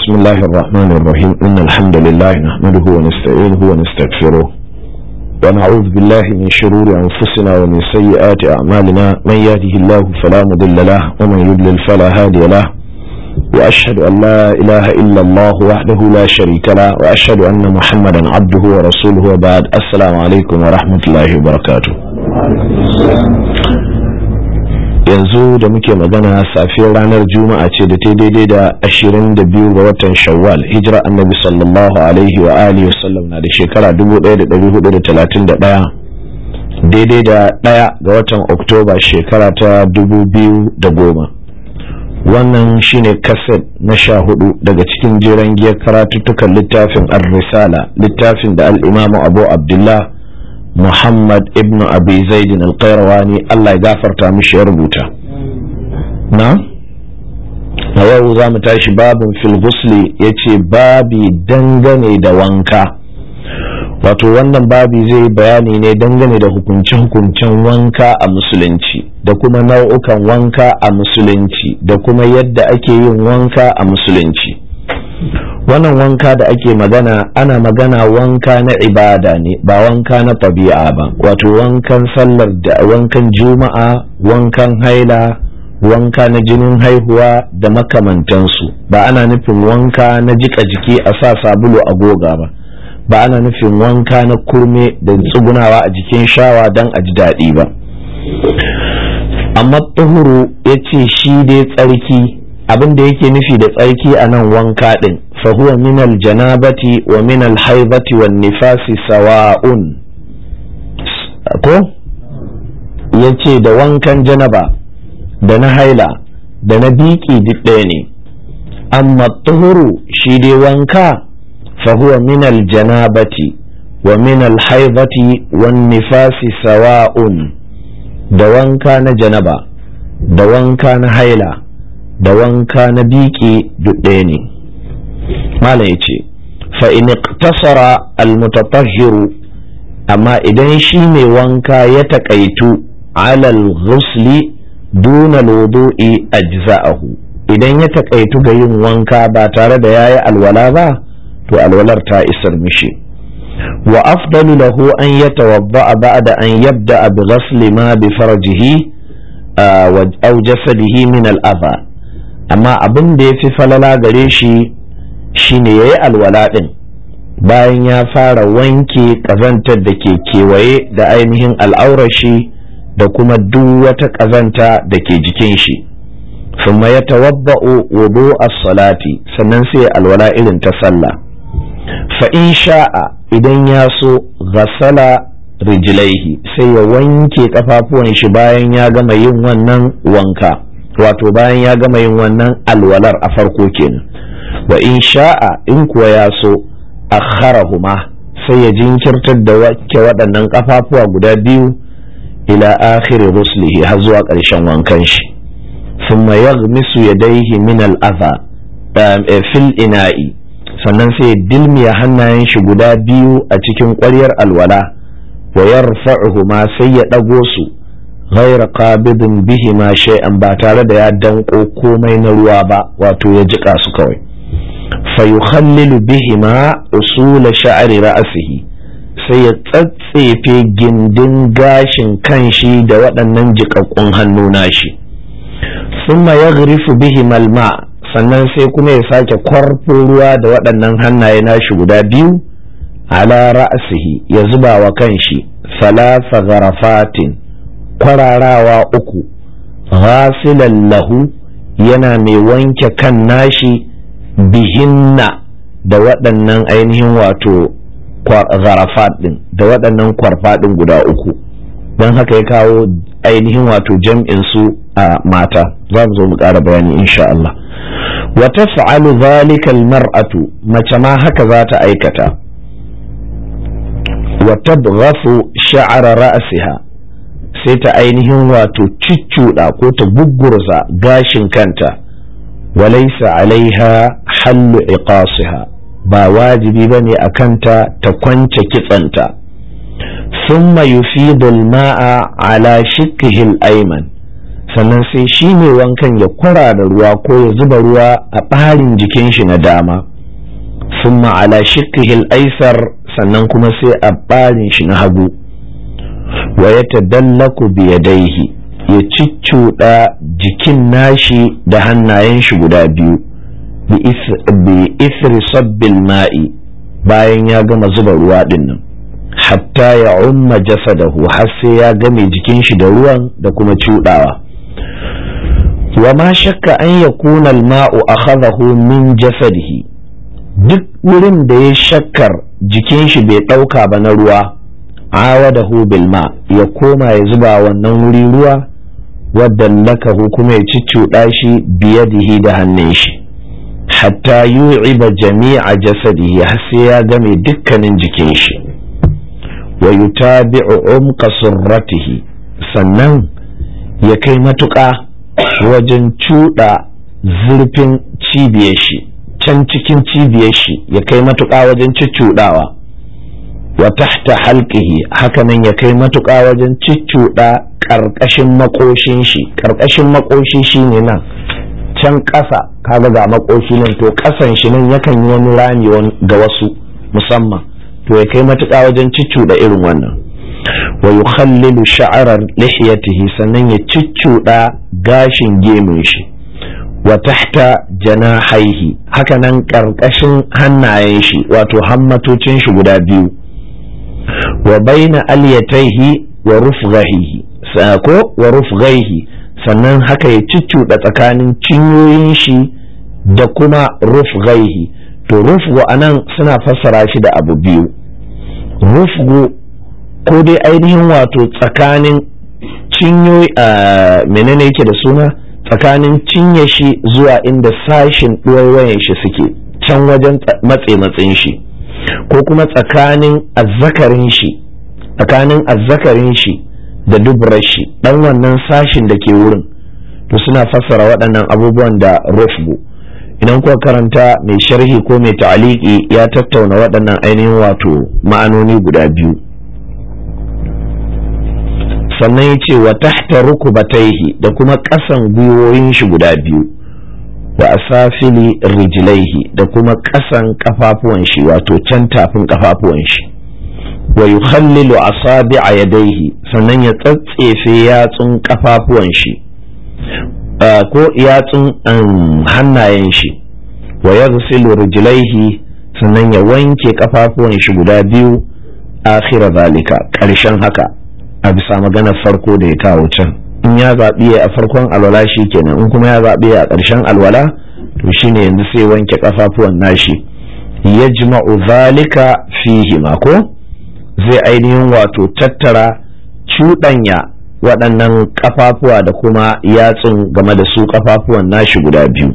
بسم الله الرحمن الرحيم إن الحمد لله نحمده ونستعينه ونستغفره ونعوذ بالله من شرور أنفسنا ومن سيئات أعمالنا من يهده الله فلا مضل له ومن يضلل فلا هادي له وأشهد أن لا إله إلا الله وحده لا شريك له وأشهد أن محمدا عبده ورسوله وبعد السلام عليكم ورحمة الله وبركاته yanzu da muke magana safiyar ranar juma'a ce da ta daidai da 22 ga watan shawwal hijira annabi sallallahu alaihi wa alihi wasallam na da shekara 1431 daidai da ɗaya ga watan oktoba shekara ta 2010 wannan shine kaset na sha hudu daga cikin jeren giyar karatuttukan littafin ar-risala littafin da al-imamu abu abdullah Muhammad ibn Abi Zaidin al-Qayrawani Allah ya gafarta mishi ya rubuta. Na? A yau za mu tashi babin fil ghusli ya ce babi dangane da wanka. Wato wannan babi zai bayani ne dangane da hukunce-hukuncen wanka a musulunci da kuma nau'ukan wanka a musulunci da kuma yadda ake yin wanka a musulunci. wannan wanka da ake magana ana magana wanka na ibada ne ba wanka na tabi'a ba wato wankan sallar da wankan juma'a wankan haila wanka na jinin haihuwa da makamantansu ba ana nufin wanka na jika jiki a sa sabulu a goga ba ba ana nufin wanka na kurme da tsugunawa a jikin shawa don a ji daɗi ba amma tuhuru ya ce shi dai tsarki abin da yake nufi da tsarki a nan wanka ɗin fahuwa minal janabati wa minal haibati wa nifasi sawa'un ko ya ce da wankan janaba da na haila da na biki duk ɗaya ne amma tuhuru shi dai wanka fahuwa minal janabati wa minal haibati wa nifasi sawa'un da wanka na janaba da wanka na haila da wanka na biki duk ɗaya ne malam ya ce fa'in tasara almutatahhiru amma idan shi mai wanka ya taƙaitu alal ghusli duna wudu'i ajza'ahu idan ya taƙaitu ga yin wanka ba tare da yayi alwala ba to alwalar ta isar mishi wa afdalu lahu an yatawadda ba'da an yabda bi ghasli ma bi farjihi aw jasadihi min al-adha amma abin da ya fi falala gare shi shine ya yi alwala ɗin bayan ya fara wanke ƙazantar da ke kewaye da ainihin al'aurar shi da kuma duk wata ƙazanta da ke jikin shi summa ya tawabba'u wudu as-salati sannan sai alwala irin ta sallah fa in sha'a idan ya so ghasala rijlaihi sai ya wanke kafafuwan shi bayan ya gama yin wannan wanka wato bayan ya gama yin wannan alwalar a farko kenan wa in sha'a in kuwa ya so akharahuma sai ya jinkirtar da wake waɗannan kafafuwa guda biyu ila akhiri ruslihi har zuwa ƙarshen wankan shi thumma yaghmisu yadayhi min al-adha fil ina'i sannan sai dilmiya hannayen shi guda biyu a cikin ƙwaryar alwala wa yarfa'uhuma sai ya ɗago su غير قابض بهما شيئا ba tare da ya danko komai na ruwa ba wato ya jika su kawai fayukhallilu bihima usula sha'ri ra'sihi sai ya tsatsefe gindin gashin kanshi da waɗannan jiƙaƙƙun hannu nashi thumma yaghrifu bihima alma sannan sai kuma ya sake kwarfo ruwa da waɗannan hannaye nashi guda biyu ala ra'sihi ya zuba wa kanshi salasa gharafatin kwararawa uku ghasilan lahu yana mai wanke kan nashi bihinna da waɗannan ainihin wato gharafat ɗin da waɗannan kwarfaɗin guda uku don haka ya kawo ainihin wato jam'in su a mata za mu zo mu ƙara bayani insha Allah wa taf'alu dhalika mar'atu mace ma haka za ta aikata wa tabghafu sha'ra ra'siha sai ta ainihin wato ciccuɗa ko ta gugurza gashin kanta walaisa alaiha hallu iqasiha ba wajibi ba ne a kanta ta kwance kitsanta thumma yufidu al-ma'a ala shikkihi al-ayman sannan sai shi mai wankan ya kwara da ruwa ko ya zuba ruwa a ɓarin jikin shi na dama summa ala shikkihil aisar sannan kuma sai a ɓarin shi na hagu wa ya tadallaku biyadaihi ya ciccuɗa jikin nashi da hannayen shi guda biyu bi isri sabbil ma'i bayan ya gama zuba ruwa ɗin nan hatta ya umma jasadahu har sai ya game jikin shi da ruwan da kuma cuɗawa wa ma shakka an ya kuna ma'u akhadahu min jasadihi duk wurin da ya shakkar jikin shi bai ɗauka ba na ruwa awadahu bil ma ya koma ya zuba wannan wuri ruwa wadda lakahu kuma ya ciccuɗa shi biyadihi da hannun shi hatta yu'iba jami'a jasadihi har sai ya game dukkanin jikin shi wa yutabi'u umqa surratihi sannan ya kai matuƙa wajen cuɗa zurfin cibiyar shi can cikin cibiyar shi ya kai matuƙa wajen cuccuɗawa wa tahta halqihi hakanan ya kai matuƙa wajen ciccuɗa ƙarƙashin makoshin shi ƙarƙashin makoshi shine nan can ƙasa kaga ga makoshi nan to ƙasan shi nan yakan yi wani rami ga wasu musamman to ya kai matuƙa wajen ciccuɗa irin wannan wa yukhallilu sha'arar lihiyatihi sannan ya ciccuɗa gashin gemun shi wa tahta janahaihi hakanan ƙarƙashin hannayen shi wato hammatocin shi guda biyu wa baina alyataihi wa rufghahihi ko wa rufghaihi sannan haka ya ciccuɗa tsakanin cinyoyin shi da kuma rufghaihi to rufgu anan suna fassara shi da abu biyu rufgu ko dai ainihin wato tsakanin cinyoyi a menene yake da suna tsakanin cinye shi zuwa inda sashin ɗuwaiwayen shi suke can wajen matse matsin shi ko kuma tsakanin azzakarin shi tsakanin azzakarin shi da dubrar shi dan wannan sashin da ke wurin to suna fassara waɗannan abubuwan da rufgu idan kuka karanta mai sharhi ko mai ta'aliki ya tattauna waɗannan ainihin wato ma'anoni guda biyu sannan ya ce wa tahta rukubataihi da kuma ƙasan gwiwoyin shi guda biyu wa asafili rijlaihi da kuma ƙasan kafafuwan shi wato can tafin kafafuwan shi wa yukhallilu asabi'a yadaihi sannan ya tsatsefe yatsun kafafuwan shi ko yatsun hannayen shi wa yaghsilu rijlaihi sannan ya wanke kafafuwan shi guda biyu akhira zalika ƙarshen haka a bisa maganar farko da ya kawo can in ya zaɓi a farkon alwala shi kenan in kuma ya zaɓi a ƙarshen alwala to shine yanzu sai wanke kafafuwan nashi yajma'u zalika fihi ma ko zai ainihin wato tattara cuɗanya waɗannan kafafuwa da kuma yatsun game da su kafafuwan nashi guda biyu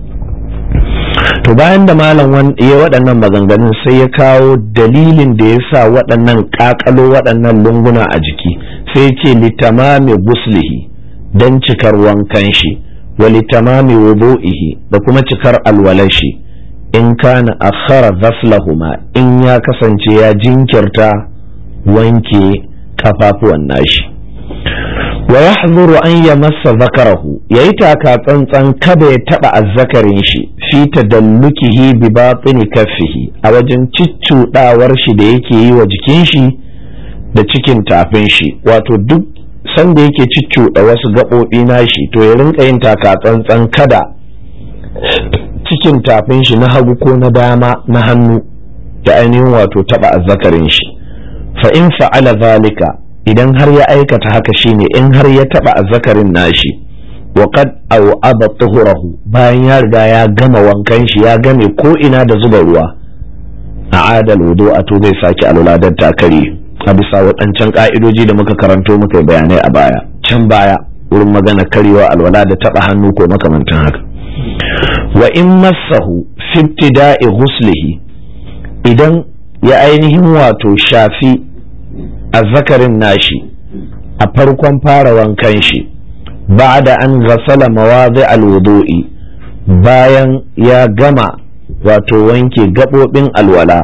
to bayan da malam ya waɗannan maganganun sai ya kawo dalilin da ya sa waɗannan ƙaƙalo waɗannan lunguna a jiki sai ce litamami guslihi don cikar wankan shi wa litamami wudu'ihi da kuma cikar alwalar shi in kana akhara ghaslahuma in ya kasance ya jinkirta wanke kafafuwan nashi wa yahzuru an yamassa zakarahu yayi taka tsantsan kada ya taba azzakarin shi fi tadallukihi bi batini kaffihi a wajen ciccudawar shi da yake yi wa jikin shi da cikin tafin shi wato duk sanda yake ciccuda wasu gaɓoɓi nashi to ya rinka yin taka tsantsan kada cikin tafin shi na hagu ko na dama na hannu da ainihin wato taba azzakarin shi fa in fa'ala zalika idan har ya aikata haka shine in har ya taba azzakarin nashi wa qad aw aba tuhurahu bayan ya riga ya gama wankan shi ya game ko ina da zuba ruwa a adal wudu a to zai sake alwaladan takari a bisa waɗancan ka'idoji da muka karanto muka yi bayanai a baya can baya wurin magana karewa alwala da taba hannu ko makamantan haka wa in massahu fi ibtida'i ghuslihi idan ya ainihin wato shafi azzakarin nashi a farkon fara wankan shi ba'da an ghasala mawadi alwudu'i bayan ya gama wato wanke gabobin alwala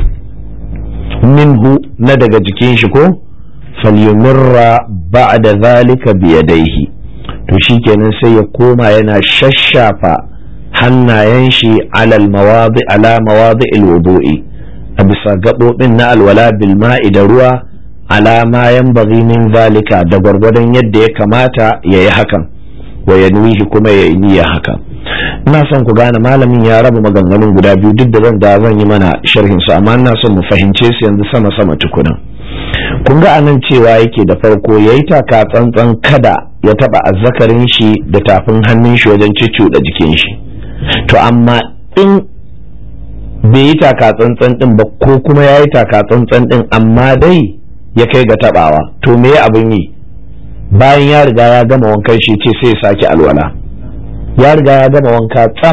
minhu na daga jikin shi ko falyumirra ba'da zalika biyadaihi to shikenan sai ya koma yana shashafa hannayen shi alal mawadi ala mawadi alwudu'i a bisa gaɓoɓin na alwala bil ma'i da ruwa ala ma yanbaghi min zalika da gwargwadon yadda ya kamata ya yi hakan wa yanwihi kuma ya yi niyya haka ina son ku gane malamin ya raba maganganun guda biyu duk da zan da zan yi mana sharhin su amma ina son mu fahimce su yanzu sama sama tukuna kun ga anan cewa yake da farko yayi taka tsantsan kada ya taba azzakarin shi da tafin hannun shi wajen da jikin shi to amma in bai yi taka tsantsan din ba ko kuma ya yi taka tsantsan din amma dai ya kai ga tabawa to me abin yi bayan ya riga ya gama wankan shi ce sai ya sake alwala ya riga ya gama wanka tsaf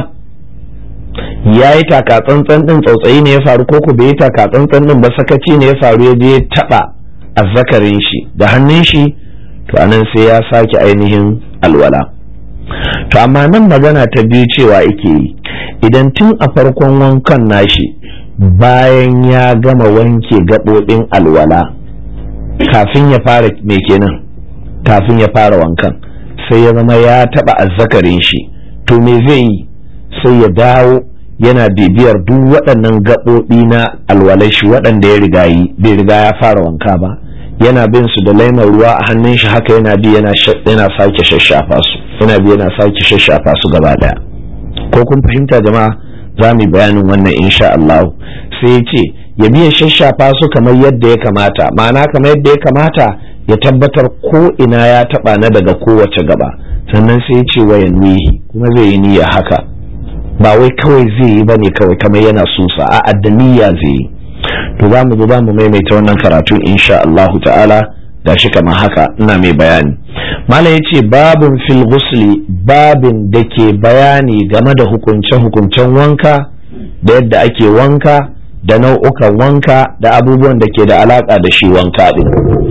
ya yi taka tsantsan din tsautsayi ne ya faru ko ku bai yi taka tsantsan din ba sakaci ne ya faru ya je taba azzakarin shi da hannun shi to anan sai ya sake ainihin alwala to amma nan magana ta biyu cewa yake yi idan tun a farkon wankan nashi bayan ya gama wanke gaɓoɓin alwala kafin ya fara me kenan kafin ya fara wankan sai ya zama ya taɓa azzakarin shi to me zai yi sai ya dawo yana bibiyar duk waɗannan gaɓoɓi na alwalai shi waɗanda ya riga yi bai riga ya fara wanka ba yana bin su da laimar ruwa a hannun shi haka yana bi yana sake shashafa su yana bi yana sake shashafa su gaba daya ko kun fahimta jama'a za mu yi bayanin wannan insha Allah sai ya ce ya biya shashafa su kamar yadda ya kamata ma'ana kamar yadda ya kamata ya tabbatar ko ina ya taba na daga kowace gaba sannan sai ya ce wa yanwihi kuma zai yi niyya haka ba wai kawai zai yi bane kawai kamar yana susa a'a da niyya zai yi to za mu zo za mu maimaita wannan karatu insha Allah ta'ala da shi kamar haka ina mai bayani malam ya ce babin fil ghusli babin da ke bayani game da hukunce-hukuncen wanka da yadda ake wanka da nau'ukan wanka da abubuwan da ke da alaka da shi wanka din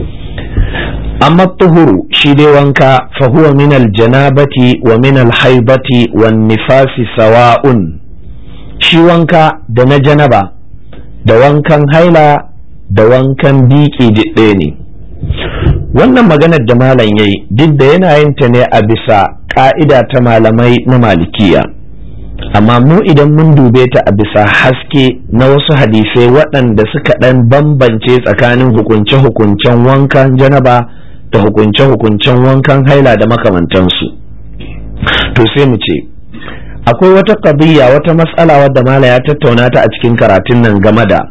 amma tuhuru shi dai wanka fa huwa min aljanabati wa min alhaibati wan nifasi sawa'un shi wanka da na janaba da wankan haila da wankan biki ɗaya ne wannan maganar da malam ya yi duk da yana yin ta ne a bisa ƙa'ida ta malamai na malikiya amma mu idan mun dube ta a bisa haske na wasu hadisai waɗanda suka ɗan bambance tsakanin hukunce-hukuncen wankan janaba da hukunce-hukuncen wankan haila da makamantansu to sai mu ce akwai wata ƙadiyya wata matsala wadda mala ya tattauna ta a cikin karatun nan game da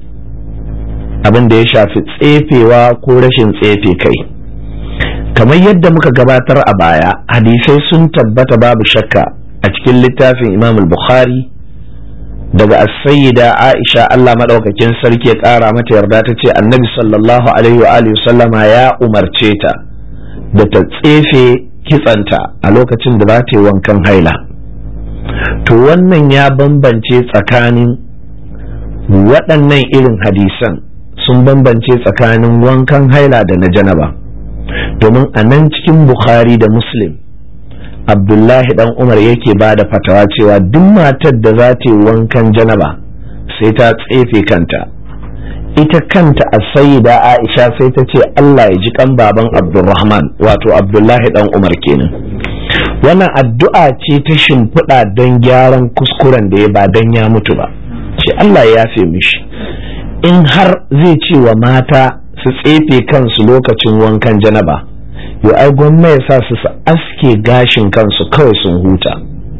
abin da ya shafi tsefewa ko rashin tsefe kai kamar yadda muka gabatar a baya hadisai sun tabbata babu shakka a cikin littafin imam bukhari daga as-sayyida aisha Allah madaukakin sarki ya kara mata yarda ta ce annabi sallallahu alaihi wa alihi sallama ya umarce ta da ta tsefe kitsanta a lokacin da za ta yi wankan haila to wannan ya bambance tsakanin waɗannan irin hadisan sun bambance tsakanin wankan haila da na janaba domin a nan cikin bukhari da muslim abdullahi dan umar yake ba da fatawa cewa duk matar da za ta yi wankan janaba sai ta tsefe kanta ita kanta a sayida aisha sai ta ce allah ya ji kan baban abdulrahman wato abdullahi dan umar kenan wannan addu'a ce ta shimfiɗa don gyaran kuskuren da ya ba don ya mutu ba ce allah ya yafe mishi in har zai ce wa mata su tsefe kansu lokacin wankan janaba yo ai gwamma ya sa su su aske gashin kansu kawai sun huta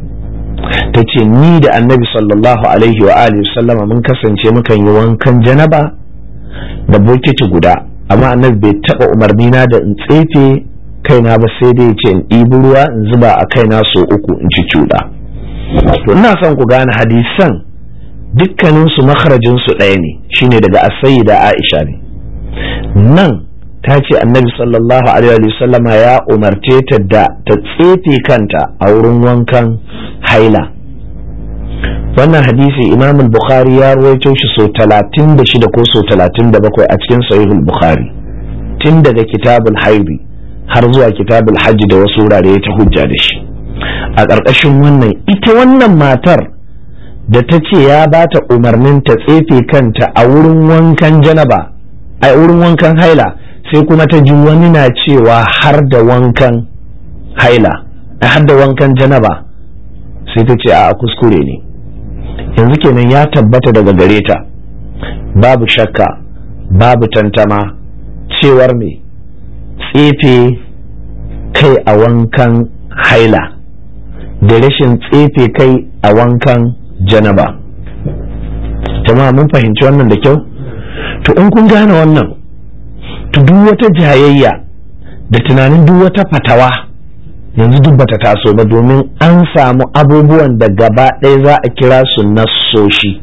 ta ce ni da annabi sallallahu alaihi wa alihi sallama mun kasance mukan yi wankan janaba da bokiti guda amma annabi bai taba umarni na da in tsefe kaina ba sai dai ce in ɗibi ruwa in zuba a kaina so uku in ci cuɗa to ina son ku gane hadisan dukkaninsu makarajinsu ɗaya ne shine daga da aisha ne nan ta ce annabi sallallahu alaihi sallama ya umarce ta da ta tsefe kanta a wurin wankan haila wannan hadisi imam bukhari ya ruwaito shi so talatin da shida ko so talatin da bakwai a cikin sahihul bukhari tun daga kitabul haidi har zuwa kitabul hajji da wasu wurare ta hujja da shi a ƙarƙashin wannan ita wannan matar da ta ce ya ba ta umarnin ta tsefe kanta a wurin wankan janaba a wurin wankan haila sai kuma ta ji wani na cewa har da wankan haila a hadda wankan janaba sai ta ce a kuskure ne yanzu kenan ya tabbata daga gare ta babu shakka babu tantama cewar me tsefe kai a wankan haila da rashin tsefe kai a wankan janaba jama'a mun fahimci wannan da kyau to in kun gane wannan to duk wata jayayya da tunanin duk wata fatawa yanzu duk bata taso ba domin an samu abubuwan da gaba ɗaya za a kira su nassoshi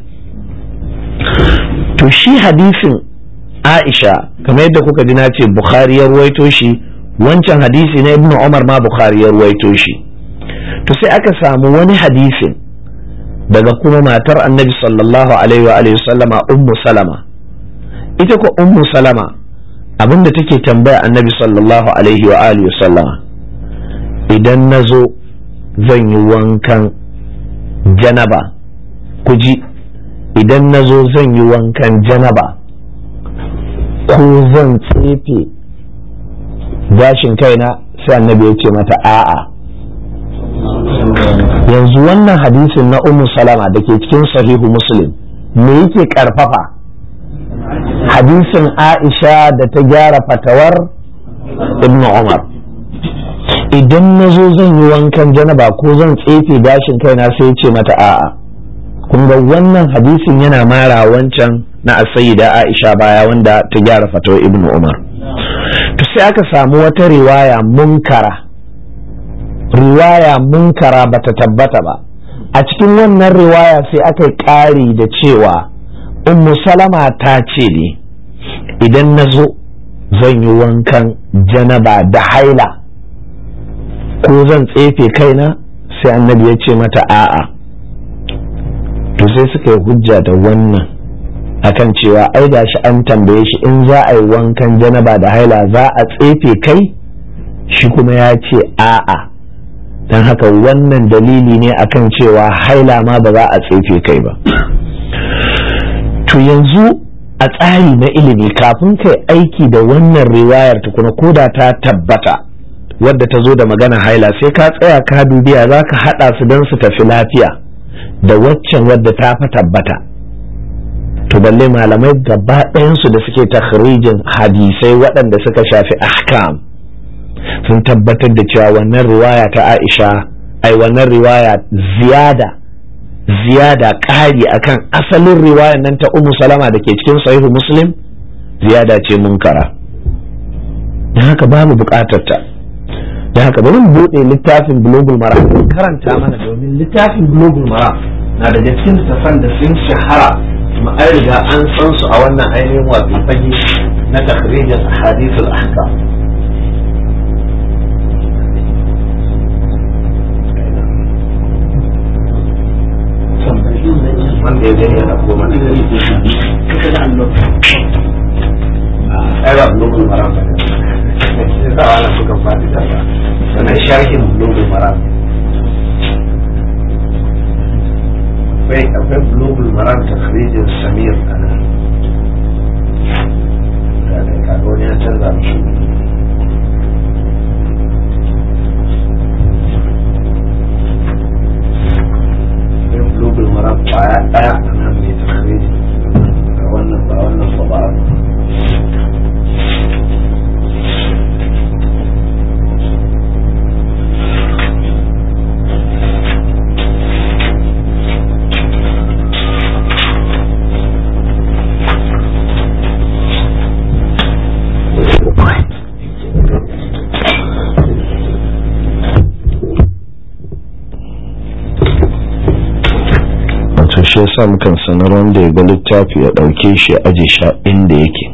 to shi hadisin aisha kamar yadda kuka ji na ce bukhari ya ruwaito shi wancan hadisi na ibnu umar ma bukhari ya ruwaito shi to sai aka samu wani hadisin daga kuma matar annabi sallallahu alaihi wa alihi sallama ummu salama ita ko ummu salama abinda take tambaya annabi sallallahu alaihi wa alihi sallama idan na zo zan yi wankan janaba ku ji idan na zo zan yi wankan janaba ko zan tsefe gashin kaina sai annabi ya ce mata a'a yanzu wannan hadisin na ummu salama da ke cikin sahihu muslim me yake karfafa hadisin aisha da ta gyara fatawar ibn umar idan na zo zan yi wankan janaba ko zan tsefe gashin kaina sai ce mata a'a kun ga wannan hadisin yana mara wancan na asayida aisha baya wanda ta gyara fatawar ibn umar to sai aka samu wata riwaya munkara riwaya munkara bata tabbata ba a cikin wannan riwaya sai aka yi ƙari da cewa ummu salama ta ce ne idan na zo zan yi wankan janaba da haila ko zan tsefe kaina sai annabi ya ce mata a'a to sai suka yi hujja da wannan akan cewa ai gashi an tambaye shi in za a yi wankan janaba da haila za a tsefe kai shi kuma ya ce a'a don haka wannan dalili ne akan cewa haila ma ba za a tsefe kai ba to yanzu a tsari na ilimi kafin kai aiki da wannan riwayar tukuna koda ta tabbata wadda ta zo da magana haila sai ka tsaya ka dubiya za ka haɗa su don su tafi lafiya da waccan wadda ta fa tabbata to balle malamai gaba ɗayansu da suke takhrijin hadisai waɗanda suka shafi ahkam sun tabbatar da cewa wannan riwaya ta aisha ai wannan riwaya ziyada ziyada ƙari akan asalin riwayar nan ta umu salama da ke cikin sahihu muslim ziyada ce munkara don haka babu buƙatar ta don haka bari mu buɗe littafin bulogul mara karanta mana domin littafin bulogul mara na da cikin littafan da sun shahara kuma an riga an san su a wannan ainihin wato fage na takhrijin ahadithul ahkam wanda ya gani yana goma na gari ko shi kuka da allo ai ba bulugul maram ba ne sa wala suka fadi da ba sannan sharhin bulugul maram akwai akwai bulugul maram ta kharijin samir a nan da ne kaga wani ya canza mishi bulugul maram kwaya daya a nan mai takhriji ga wannan ba wannan ba ba shi yasa mukan sanar wanda ya ga littafi ya ɗauke shi ya aje sha inda yake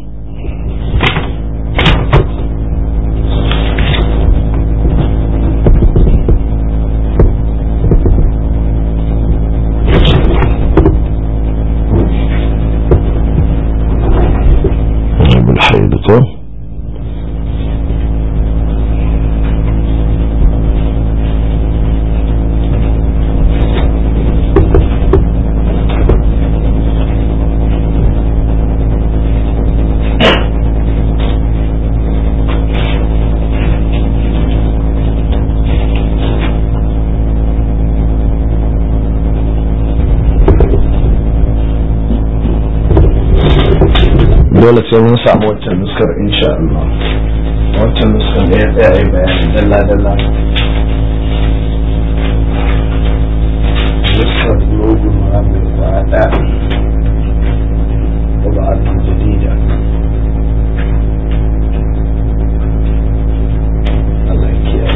dole sai mun samu waccan nuskar insha Allah waccan nuskar da ya tsaya yi bayani dalla dalla nuskar logun mai kwada طبعة جديدة الله يكيئ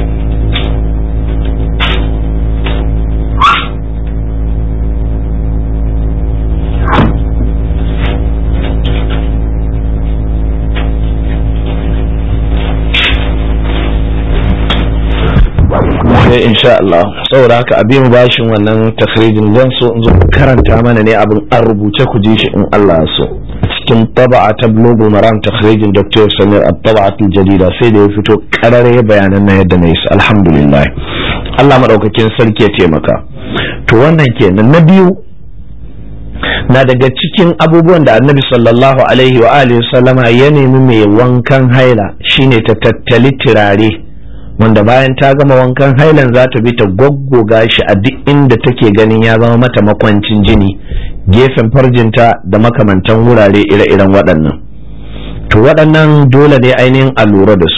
sai insha Allah saboda haka abin bashin wannan takhrijin zan so in zo karanta mana ne abin an rubuce ku ji shi in Allah so cikin taba'a ta blogul maram takhrijin Dr. Samir at-taba'at al-jadida sai da ya fito karare bayanan na yadda na yi su alhamdulillah Allah madaukakin sarki ya taimaka to wannan kenan na biyu na daga cikin abubuwan da annabi sallallahu alaihi wa alihi sallama ya nemi mai wankan haila shine ta tattali turare wanda bayan ta gama wankan hailan za ta bi ta goggoga shi a duk inda take ganin ya zama mata makwancin jini gefen farjinta da makamantan wurare ire-iren waɗannan to waɗannan dole ne ainihin a lura da su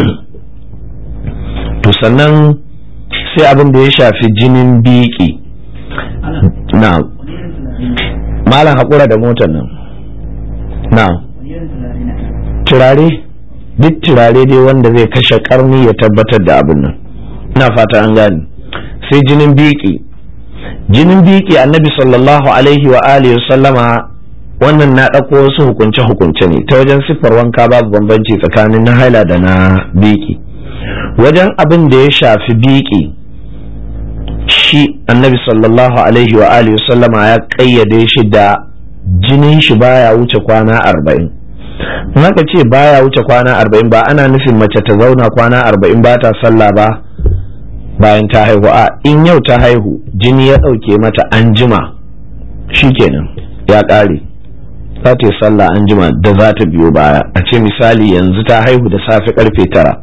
to sannan sai abin da ya shafi jinin biki na malam haƙura da motar nan na turare duk turare dai wanda zai kashe karni ya tabbatar da abin nan ina fata an gane sai jinin biki jinin biki annabi sallallahu alaihi wa alihi sallama wannan na ɗauko wasu hukunce hukunce ne ta wajen siffar wanka babu bambanci tsakanin na haila da na biki wajen abin da ya shafi biki shi annabi sallallahu alaihi wa alihi sallama ya ƙayyade shi da jinin shi baya wuce kwana arba'in haka ce baya wuce kwana arba'in ba ana nufin mace ta zauna kwana arba'in ba ta sallah ba bayan ta haihu a in yau ta haihu jini ya ɗauke mata an jima shikenan ya ƙare za ta yi sallah an jima da za ta biyo baya a ce misali yanzu ta haihu da safe karfe tara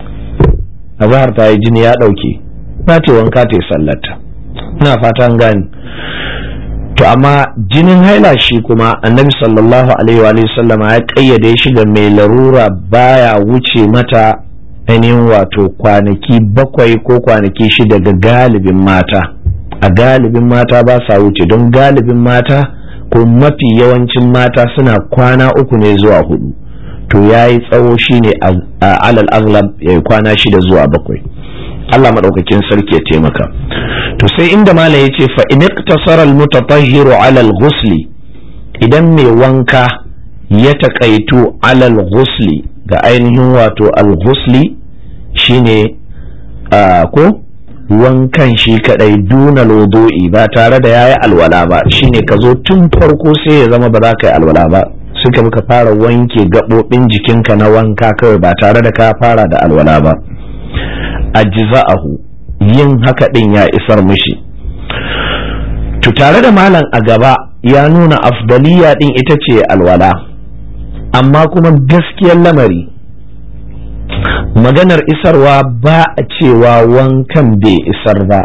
a zahar ta yi jini ya ɗauke za ta yi wanka ta yi sallarta ina fata an gane to amma jinin haila shi kuma annabi sallallahu alaihi wa sallama ya kayyade shi ga mai larura baya wuce mata ainihin wato kwanaki bakwai ko kwanaki shida ga galibin mata a galibin mata ba sa wuce don galibin mata ko mafi yawancin mata suna kwana uku ne zuwa hudu to ya yi tsawo shine a alal aglab ya yi kwana shida zuwa bakwai Allah maɗaukakin sarki ya taimaka to sai inda mala ya ce fa in iktasara almutatahhiru ala al-ghusli idan mai wanka ya taƙaitu ala al-ghusli ga ainihin wato al-ghusli shine ko wankan shi kadai duna lodo'i ba tare da yayi alwala ba shine ka zo tun farko sai ya zama ba za ka yi alwala ba suka muka fara wanke gaɓoɓin jikinka na wanka kawai ba tare da ka fara da alwala ba ajza'ahu yin haka din ya isar mishi to tare da malam a gaba ya nuna afdaliya din ita ce alwala amma kuma gaskiyar lamari maganar isarwa ba a cewa wankan bai isar ba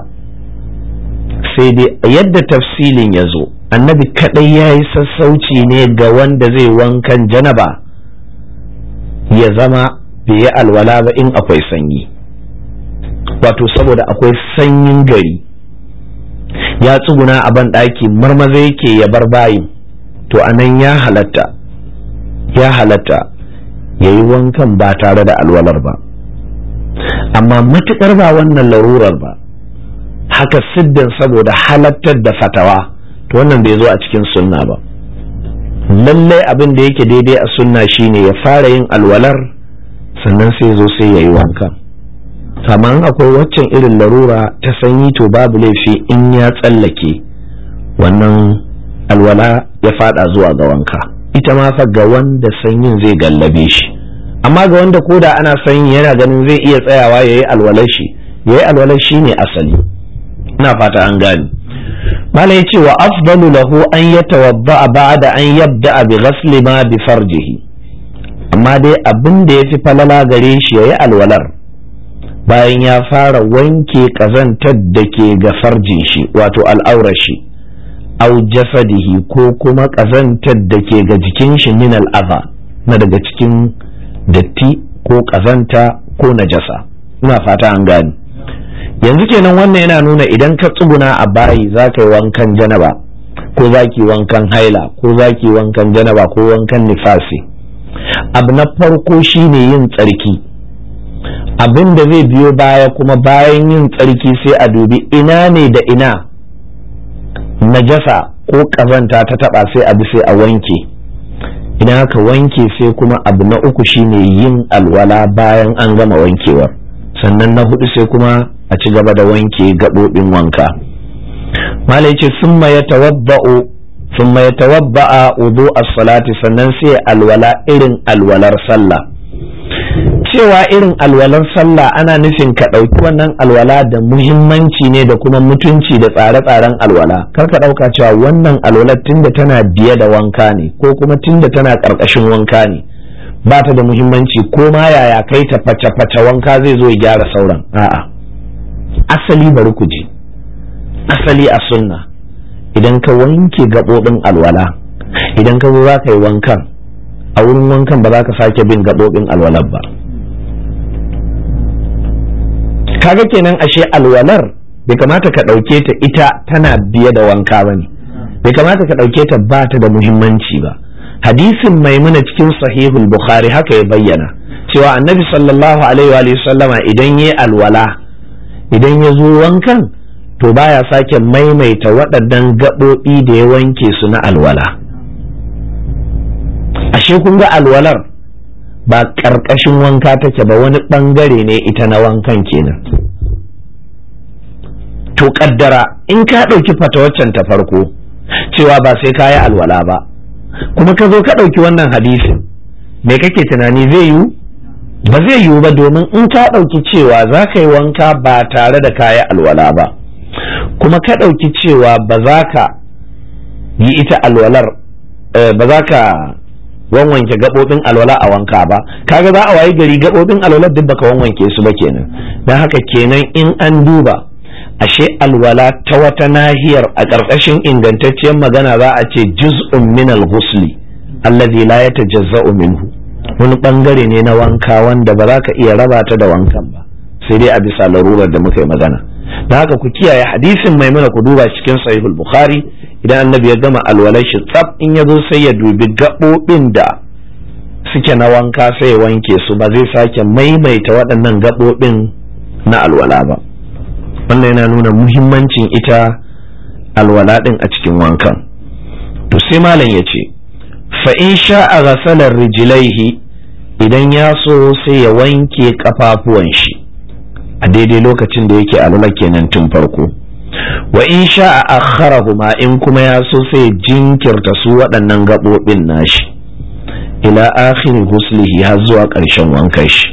sai dai yadda tafsilin ya zo annabi kadai ya yi sassauci ne ga wanda zai wankan janaba ya zama bai yi alwala ba in akwai sanyi wato saboda akwai sanyin gari ya tsuguna a ban ɗaki marmaza yake ya bar bayin to anan ya halatta ya halatta ya yi wankan ba tare da alwalar ba amma matuƙar ba wannan larurar ba haka siddin saboda halattar da fatawa to wannan bai zo a cikin sunna ba lallai abin da yake daidai a sunna shine ya fara yin alwalar sannan sai zo sai ya yi wankan amma akwai waccan irin larura ta sanyi to babu laifi in ya tsallake wannan alwala ya fada zuwa ga wanka ita ma fa ga wanda sanyin zai gallabe shi amma ga wanda koda ana sanyi yana ganin zai iya tsayawa yayi alwalar shi yayi alwalar shi ne asali ina fata an gane malai yace wa afdalu lahu an yatawadda ba'da an yabda bi ghasli ma bi farjihi amma dai abin da yafi falala gare shi yayi alwalar bayan ya fara wanke ƙazantar da ke ga farjin shi wato al'aurar shi au jasadihi ko kuma ƙazantar da ke ga jikin shi min al'aza na daga cikin datti ko ƙazanta ko najasa ina fata an gani yanzu kenan wannan yana nuna idan ka tsuguna a bayi za ka yi wankan janaba ko za ki wankan haila ko za ki wankan janaba ko wankan nifasi abu na farko shine yin tsarki abin da zai biyo baya kuma bayan yin tsarki sai a dubi ina ne da ina najasa ko ƙazanta ta taba sai a bi sai a wanke idan aka wanke sai kuma abu na uku shine yin alwala bayan an gama wankewar sannan na hudu sai kuma a ci gaba da wanke gaɓoɓin wanka malai ce summa ya tawabba'u summa ya tawabba'a wudu as-salati sannan sai alwala irin alwalar sallah cewa irin alwalar sallah ana nufin ka ɗauki wannan alwala da muhimmanci ne da kuma mutunci da tsare-tsaren alwala kar ka ɗauka cewa wannan alwalar tunda tana biye da wanka ne ko kuma tunda tana ƙarƙashin wanka ne ba ta da muhimmanci ko ma yaya kai ta face-face wanka zai zo ya gyara sauran a'a asali bari ku ji asali a sunna idan ka wanke gaɓoɓin alwala idan ka zo za ka yi wankan a wurin wankan ba za ka sake bin gaɓoɓin alwalar ba kaga kenan ashe alwalar bai kamata ka ɗauke ta ita tana biye da wanka ba ne bai kamata ka ɗauke ta ba ta da muhimmanci ba hadisin maimuna cikin sahihul bukhari haka ya bayyana cewa annabi sallallahu alaihi wa sallama idan ya alwala idan ya zo wankan to baya sake maimaita waɗannan gaɓoɓi da ya wanke su na alwala ashe kun ga alwalar ba ƙarƙashin wanka take ba wani ɓangare ne ita na wankan kenan to ƙaddara in ka ɗauki fatawaccan ta farko cewa ba sai ka yi alwala ba kuma ka zo ka ɗauki wannan hadisin me kake tunani zai yiwu ba zai yiwu ba domin in ka ɗauki cewa za ka yi wanka ba tare da kayi alwala ba kuma ka ɗauki cewa ba za ka yi ita alwalar ba za ka wanwanke gaɓoɓin alwala a wanka ba kaga za a wayi gari gaɓoɓin alwalar duk baka wanwanke su ba kenan don haka kenan in an duba ashe alwala ta wata nahiyar a ƙarƙashin ingantacciyar magana za a ce juz'un min al-ghusli alladhi la yatajazza'u minhu wani bangare ne na wanka wanda ba za ka iya raba ta da wankan ba sai dai a bisa larurar da muka yi magana da haka ku kiyaye hadisin maimuna ku duba cikin sahihul bukhari idan annabi ya gama alwalar shi tsaf in ya zo sai ya dubi gaɓoɓin da suke na wanka sai ya wanke su ba zai sake maimaita waɗannan gaɓoɓin na alwala ba wannan yana nuna muhimmancin ita alwala ɗin a cikin wankan to sai malam ya ce fa in sha'a ghasalar rijilaihi idan ya so sai ya wanke kafafuwan shi a daidai lokacin da yake alwala kenan tun farko wa in sha'a akharahuma in kuma ya so sai jinkirta su waɗannan gaɓoɓin nashi ila akhiri huslihi har zuwa ƙarshen wankan shi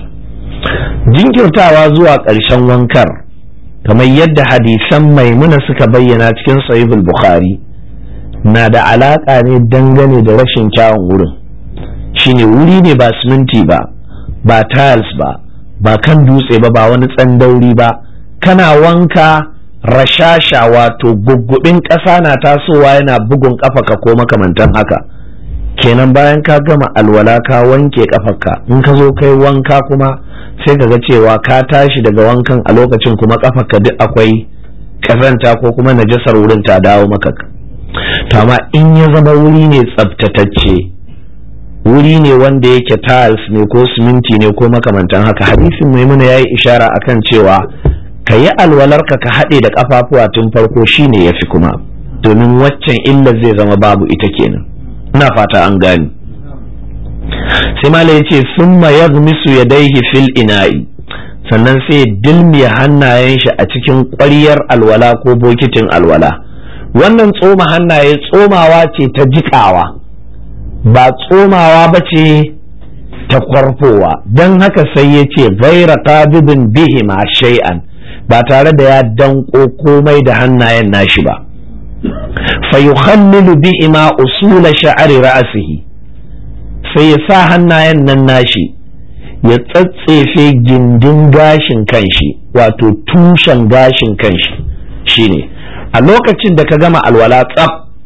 jinkirtawa zuwa ƙarshen wankar kamar yadda hadisan maimuna suka bayyana cikin sahihul bukhari na da alaƙa ne dangane da rashin kyawun wurin shine wuri ne ba siminti ba ba tiles ba ba kan dutse ba ba wani tsandauri ba kana wanka rashasha wato guggubin ƙasa na tasowa yana bugun ƙafaka ko makamantan haka kenan bayan ka gama alwala ka wanke ƙafarka in ka zo kai wanka kuma sai ka ga cewa ka tashi daga wankan a lokacin kuma ƙafarka duk akwai ƙazanta ko kuma najasar wurin ta dawo maka to amma in ya zama wuri ne tsabtatacce wuri ne wanda yake tiles ne ko siminti ne ko makamantan haka hadisin maimuna ya yi ishara akan cewa ka yi alwalarka ka haɗe da ƙafafuwa tun farko shine ya fi kuma domin waccan illar zai zama babu ita kenan ina fata an gani sai malai ya ce summa yaghmisu yadayhi fil ina'i sannan sai dilmiya hannayen shi a cikin ƙwaryar alwala ko bokitin alwala wannan tsoma hannaye tsomawa ce ta jiƙawa ba tsomawa ba ce ta kwarfowa don haka sai ya ce gaira qabidin bihima shay'an ba tare da ya danko komai da hannayen nashi ba fa yukhallilu bihima usula sha'ari ra'sihi sai ya sa hannayen nan nashi ya tsatsefe gindin gashin kanshi wato tushen gashin kanshi shine a lokacin da ka gama alwala tsaf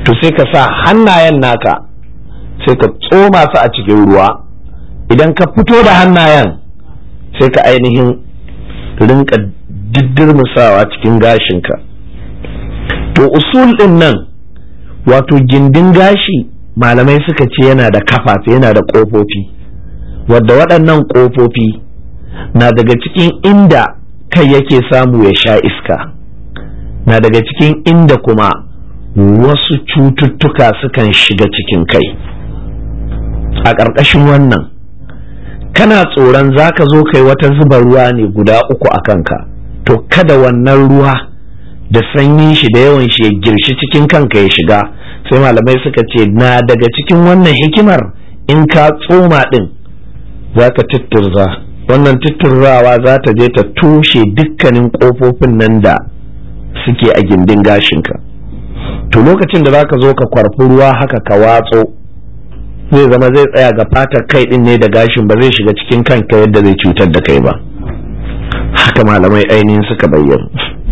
to sai ka sa hannayen naka sai ka tsoma su a cikin ruwa idan ka fito da hannayen sai ka ainihin rinka diddirmusawa cikin gashinka to usul din nan wato gindin gashi malamai suka ce yana da kafafe yana da ƙofofi wadda waɗannan ƙofofi na daga cikin inda kai yake samu ya sha iska na daga cikin inda kuma wasu cututtuka sukan shiga cikin kai a ƙarƙashin wannan kana tsoron za ka zo kai wata zuba ruwa ne guda uku a kanka to kada wannan ruwa da sanyin shi da yawan shi ya girshi cikin kanka ya shiga sai malamai suka ce na daga cikin wannan hikimar in ka tsoma ɗin za ka tutturza wannan tutturzawa za ta je ta tushe dukkanin ƙofofin nan da suke a gindin gashinka to lokacin da za ka zo ka kwarfi ruwa haka ka watso zai zama zai tsaya ga fatar kai din ne da gashin ba zai shiga cikin kanka yadda zai cutar da kai ba haka malamai ainihin suka bayyana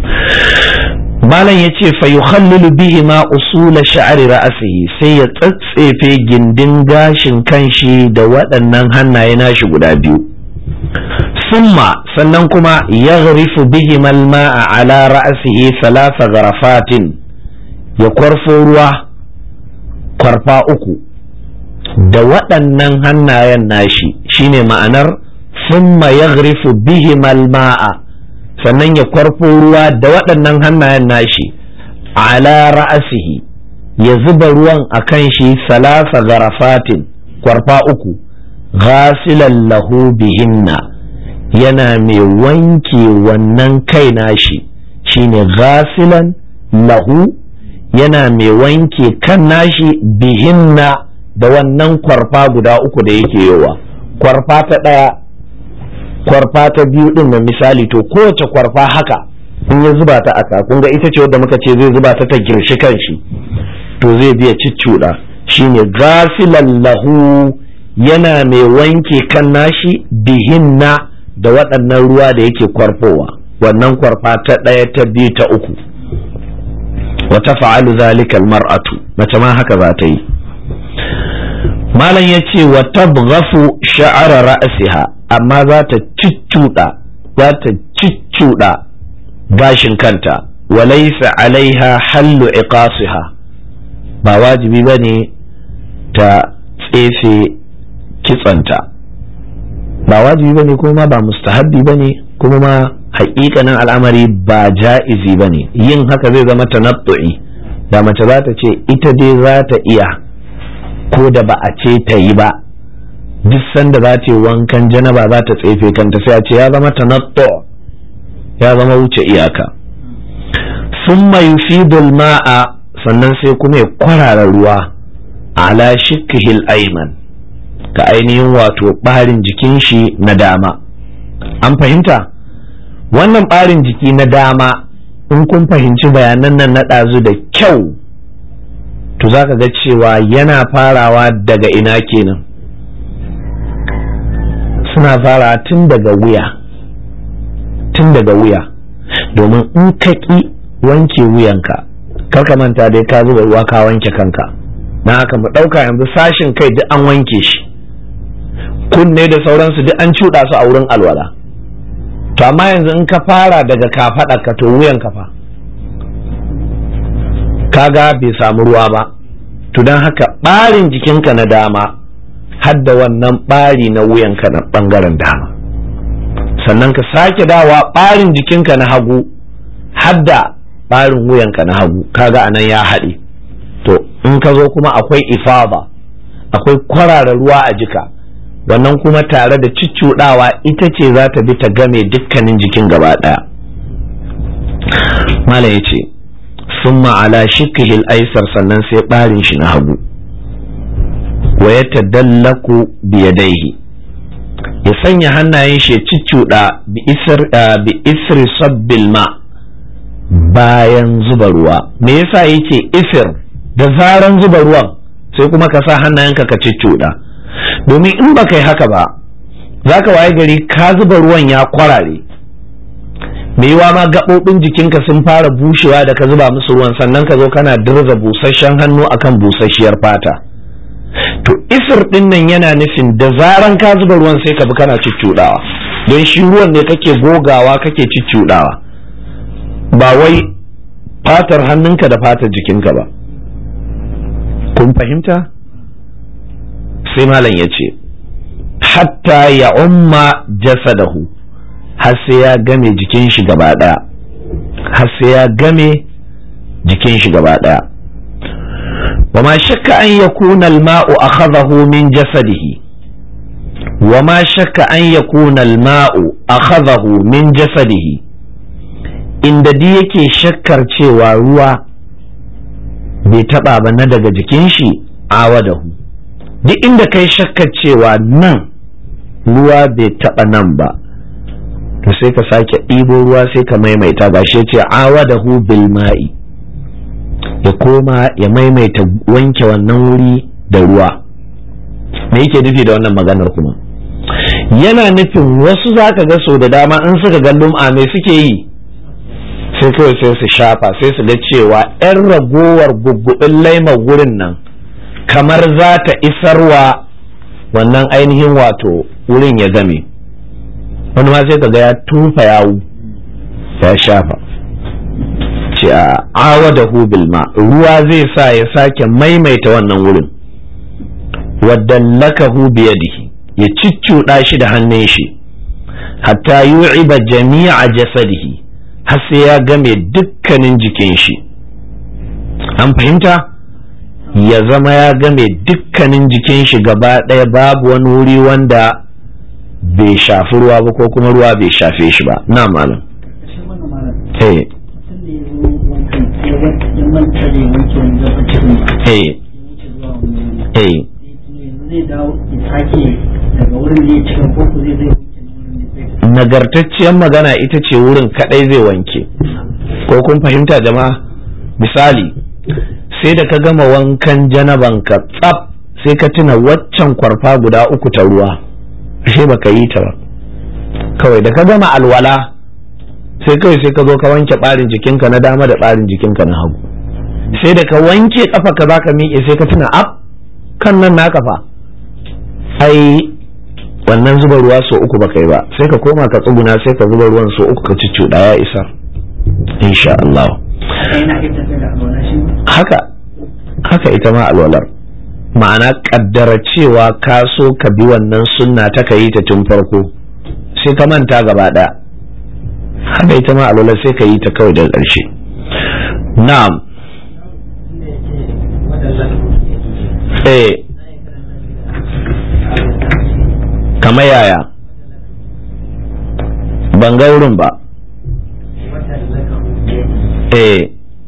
malam ya ce fa yukhallilu bihi ma usula sha'ri ra'sihi sai ya tsatsefe gindin gashin kanshi da waɗannan hannaye nashi guda biyu summa sannan kuma yaghrifu bihi malma'a ala ra'sihi thalatha gharafatin ya kwarfo ruwa kwarfa uku da waɗannan hannayen nashi shine ma'anar summa yaghrifu bihi malma'a sannan ya kwarfo ruwa da waɗannan hannayen nashi ala ra'asihi ya zuba ruwan a kan shi salasa garafatin kwarfa uku ghasilan lahu bihinna yana mai wanke wannan kai nashi shine ghasilan lahu yana mai wanke kan nashi bihinna da wannan kwarfa guda uku da yake yowa kwarfa ta ɗaya kwarfa ta biyu din na misali to kowace kwarfa haka in ya zuba ta aka kun ga ita ce wadda muka ce zai zuba ta ta girshi kanshi to zai biya ciccuda shine gafilan lahu yana mai wanke kan nashi bihinna da waɗannan ruwa da yake kwarfowa wannan kwarfa ta ɗaya ta biyu ta uku wata fa'alu zalika mar'atu mace ma haka za ta yi malam ya ce wa tabghafu sha'ara ra'siha amma za ta ciccuɗa za ta ciccuɗa gashin kanta walaisa alaiha hallu iqasiha ba wajibi ba ne ta tsefe kitsanta ba wajibi ba ne kuma ba mustahabbi ba ne kuma ma haƙiƙanin al'amari ba ja'izi ba ne yin haka zai zama tanattu'i da mace za ta ce ita dai za ta iya ko da ba a ce ta yi ba duk sanda za ta yi wankan janaba za ta tsefe kanta sai a ce ya zama tanattu ya zama wuce iyaka summa yufidul ma'a sannan sai kuma ya kwarara ruwa ala shikkihil ayman ka ainihin wato ɓarin jikin shi na dama an fahimta wannan ɓarin jiki na dama in kun fahimci bayanan nan na ɗazu da kyau to za ka ga cewa yana farawa daga ina kenan suna fara tun daga wuya tun daga wuya domin in ka ƙi wanke wuyanka karka manta dai ka zuba ruwa ka wanke kanka na haka mu ɗauka yanzu sashin kai duk an wanke shi kunne da sauransu duk an cuɗa su a wurin alwala to amma yanzu in ka fara daga kafaɗa ka to wuyan kafa kaga bai samu ruwa ba to don haka ɓarin jikinka na dama hadda wannan ɓari na wuyanka na ɓangaren dama sannan ka sake dawa ɓarin jikinka na hagu hadda ɓarin wuyanka na hagu kaga anan ya haɗe to in ka zo kuma akwai ifaba akwai kwarara ruwa a jika wannan kuma tare da ciccuɗawa ita ce za ta bi ta game dukkanin jikin gaba ɗaya mala ya ce sun ma'ala shikihil aisar sannan sai ɓarin shi na hagu wa ya tadallaku biyadaihi ya sanya hannayen shi ya ciccuɗa bi isri sabbil ma bayan zuba ruwa me yasa yake isir da zaran zuba ruwan sai kuma ka sa hannayenka ka ciccuɗa domin in ba kai haka ba za ka waye gari ka zuba ruwan ya kwarare me yiwa ma gaɓoɓin jikinka sun fara bushewa da ka zuba musu ruwan sannan ka zo kana dirza busasshen hannu akan busasshiyar fata to isir ɗin nan yana nufin da zaran ka zuba ruwan sai ka bi kana cuccuɗawa don shi ruwan ne kake gogawa kake cuccuɗawa ba wai fatar hannunka da fatar jikinka ba kun fahimta sai malam ya ce hatta ya umma jasadahu har sai ya game jikin shi gaba ɗaya har sai ya game jikin shi gaba ɗaya wa ma shakka an yakuna al-ma'u akhadahu min jasadihi wa ma shakka an yakuna al-ma'u akhadahu min jasadihi inda di yake shakkar cewa ruwa bai taba ba na daga jikin shi awadahu duk inda kai shakkar cewa nan ruwa bai taba nan ba to sai ka sake ɗibo ruwa sai ka maimaita ba shi ce awadahu bil ma'i ya koma ya maimaita wanke wannan wuri da ruwa me yake nufi da wannan maganar kuma yana nufin wasu zaka ga so da dama in suka ga lum'a me suke yi sai kawai sai su shafa sai su ga cewa 'yan ragowar guggubin laimar gurin nan kamar za ta isarwa wannan ainihin wato wurin ya game wani ma sai kaga ya tufa yawu ya shafa ce a awa da ma ruwa zai sa ya sake maimaita wannan wurin wadda lakahu biyadihi ya ciccuɗa shi da hannun shi hatta yu'iba jami'a jasadihi har sai ya game dukkanin jikin shi an fahimta ya zama ya game dukkanin jikin shi gaba ɗaya babu wani wuri wanda bai shafi ruwa ba ko kuma ruwa bai shafe shi ba na malam eh eh eh nagartacciyar magana ita ce wurin kadai zai wanke ko kun fahimta jama'a misali sai da ka gama wankan janabanka tsaf sai ka tuna waccan kwarfa guda uku ta ruwa ashe baka yi ta ba kawai da ka gama alwala sai kawai sai ka zo ka wanke ɓarin jikinka na dama da ɓarin jikinka na hagu sai da ka wanke kafa ka za ka miƙe sai ka tuna ab kan nan na kafa ai wannan zuba ruwa so uku baka yi ba sai ka koma ka tsuguna sai ka zuba ruwan so uku ka cuccuɗa ya isa insha Allah haka haka ita ma alwalar ma'ana kaddara cewa ka so ka bi wannan sunna ta ka yi ta tun farko sai ka manta gaba ɗaya haka ita ma alwalar sai ka yi ta kawai daga ƙarshe na'am eh kamar yaya ban ga wurin ba eh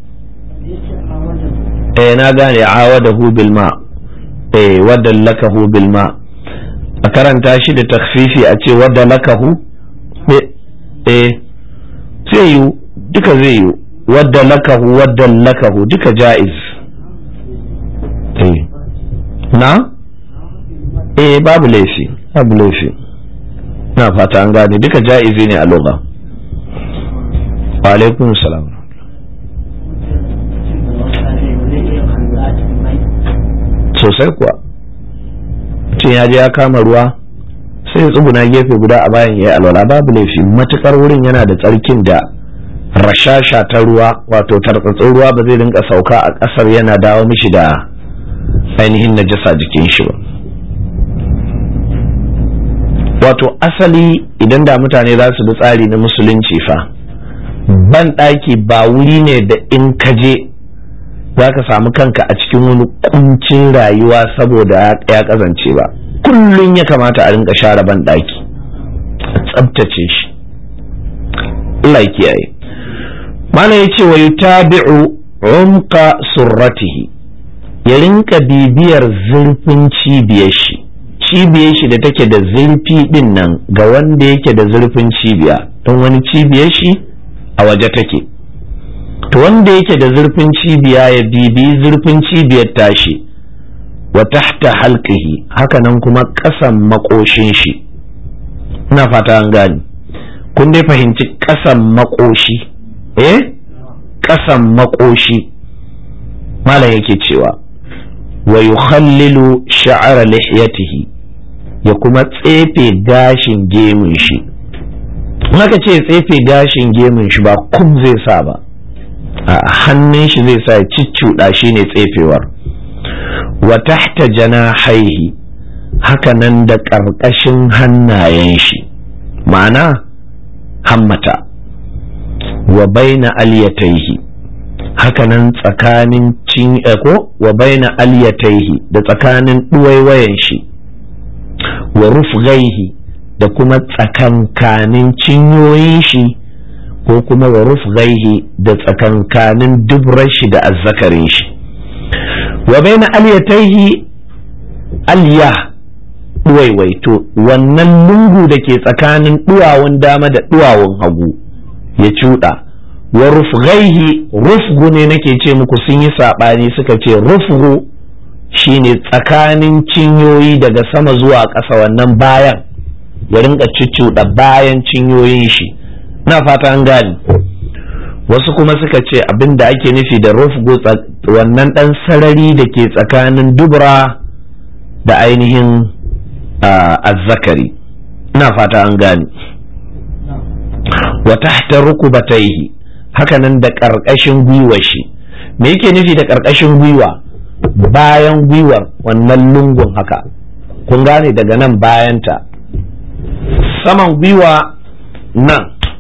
eh na gane awadahu bil ma eh wadallakahu bil ma a karanta shi da takfifi a ce wadallakahu eh zai yi duka zai yi wadallakahu wadallakahu duka ja'iz eh na eh babu laifi babu laifi na fata an gane duka ja'izi ne a lugha wa alaikum salam sosai kuwa mutum ya je ya kama ruwa sai ya tsuguna gefe guda a bayan ya yi alwala babu laifi matukar wurin yana da tsarkin da rashasha ta ruwa wato tartsatsin ruwa ba zai rinka sauka a ƙasar yana dawo mishi da ainihin najasa jikin shi ba wato asali idan da mutane za su bi tsari na musulunci fa ban ɗaki ba wuri ne da in ka je za ka samu kanka a cikin wani kuncin rayuwa saboda ya kazance ba kullum ya kamata a rinka share ban ɗaki a tsabtace shi Allah ya kiyaye mana ya ce wa yutabi'u umqa surratihi ya rinka bibiyar zurfin cibiyar shi cibiyar shi da take da zurfi din nan ga wanda yake da zurfin cibiya don wani cibiyar shi a waje take to wanda yake da zurfin cibiya ya bibi zurfin cibiyar tashi wa tahta halqihi hakanan kuma ƙasan makoshin shi ina fata an gani kun dai fahimci ƙasan makoshi eh ƙasan makoshi malam yake cewa wa yukhallilu sha'ara lihiyatihi ya kuma tsefe gashin gemun shi aka ce tsefe gashin gemun shi ba kum zai sa ba a hannun shi zai sa ya cicciuɗa shi ne tsefewar wa tahta janahaihi haka nan da ƙarƙashin hannayen shi ma'ana hammata wa baina aliyataihi haka nan tsakanin cin ko wa baina aliyataihi da tsakanin ɗuwaiwayen shi wa rufgaihi da kuma tsakankanin cinyoyin shi ko kuma wa rufgaihi da tsakankanin dubrar shi da azzakarin shi wa baina aliyataihi aliya ɗuwaiwaito wannan lungu da ke tsakanin ɗuwawun dama da ɗuwawun hagu ya cuɗa wa rufgaihi rufgu ne nake ce muku sun yi saɓani suka ce rufgu shine tsakanin cinyoyi daga sama zuwa ƙasa wannan bayan ya rinka cuccuɗa bayan cinyoyin shi na fata an gani wasu kuma suka ce abin da ake nufi da rufgu wannan ɗan sarari da ke tsakanin dubra da ainihin azzakari ina fata an gani wa tahta rukubataihi hakanan da ƙarƙashin gwiwar shi me yake nufi da ƙarƙashin gwiwa bayan gwiwar wannan lungun haka kun gane daga nan bayanta saman gwiwa nan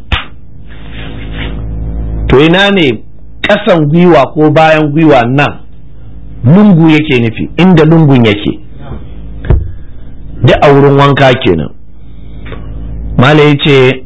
to ina ne ƙasan gwiwa ko bayan gwiwa nan lungu yake nufi inda lungun yake duk a wurin wanka kenan mala ya ce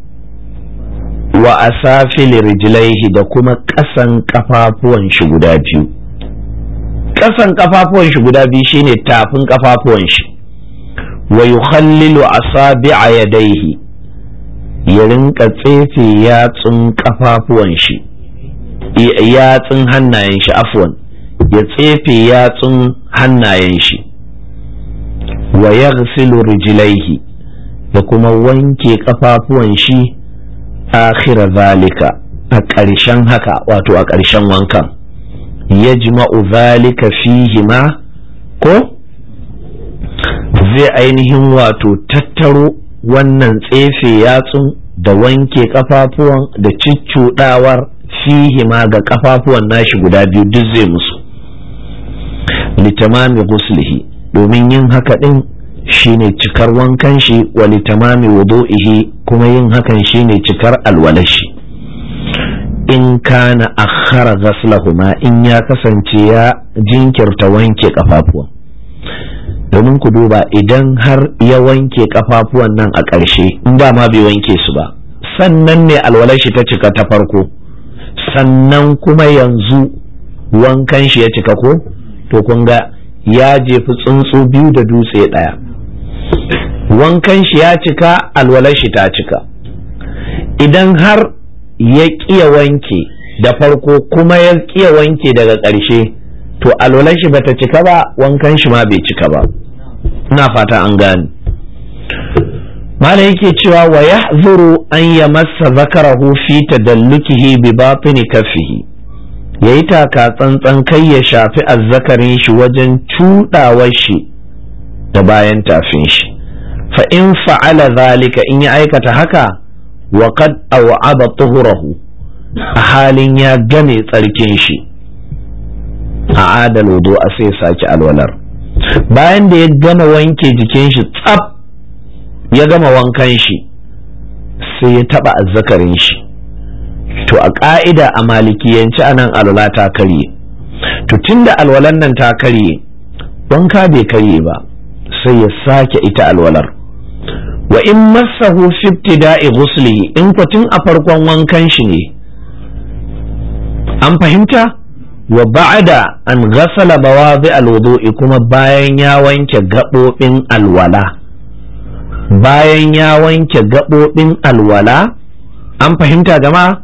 wa asafil rijlaihi da kuma ƙasan ƙafafuwan shi guda biyu ƙasan ƙafafuwan shi guda biyu shine tafin ƙafafuwan shi wa yukhallilu asabi'a yadaihi ya rinka tsefe yatsun ƙafafuwan shi yatsun hannayen shi afwan ya tsefe yatsun hannayen shi wa yaghsilu rijlaihi da kuma wanke ƙafafuwan shi akhira zalika a ƙarshen haka wato a ƙarshen wankan ya jima'u zalika fihi ma ko zai ainihin wato tattaro wannan tsefe yatsun da wanke ƙafafuwan da ciccuɗawar fihi ma ga ƙafafuwan nashi guda biyu duk zai musu litamami guslihi domin yin haka ɗin shine cikar wankan shi wa litamami wudu'ihi kuma yin hakan shine cikar alwalashi in kana akhara ghaslahuma in ya kasance ya jinkirta wanke kafafuwan domin ku duba idan har ya wanke kafafuwan nan a ƙarshe in ba ma bai wanke su ba sannan ne alwalashi ta cika ta farko sannan kuma yanzu wankan shi ya cika ko to kun ga ya jefi tsuntsu biyu da dutse ɗaya wankan shi ya cika alwalar shi ta cika idan har ya ƙiya wanke da farko kuma ya ƙiya wanke daga ƙarshe to alwalar shi bata cika ba wankan shi ma bai cika ba ina fata an gane malam yake cewa wa yahzuru an yamassa zakarahu fi tadallukihi bi batini kaffihi yayi taka tsantsan kai ya shafi azzakarin shi wajen cuɗawar shi da bayan tafin shi fa in fa'ala zalika in ya aikata haka wa qad aw'aba tuhurahu a halin ya game tsarkin shi a adal wudu a sai sake alwalar bayan da ya gama wanke jikin shi tsaf ya gama wankan shi sai ya taba azzakarin shi to a ka'ida a malikiyanci anan alwala ta karye to tunda alwalan nan ta karye wanka bai karye ba sai ya sake ita alwalar wa in massahu fi ibtida'i ghuslihi in tun a farkon wankan shi ne an fahimta wa ba'da an ghasala bawadhi alwudu'i kuma bayan ya wanke gabobin alwala bayan ya wanke gabobin alwala an fahimta jama'a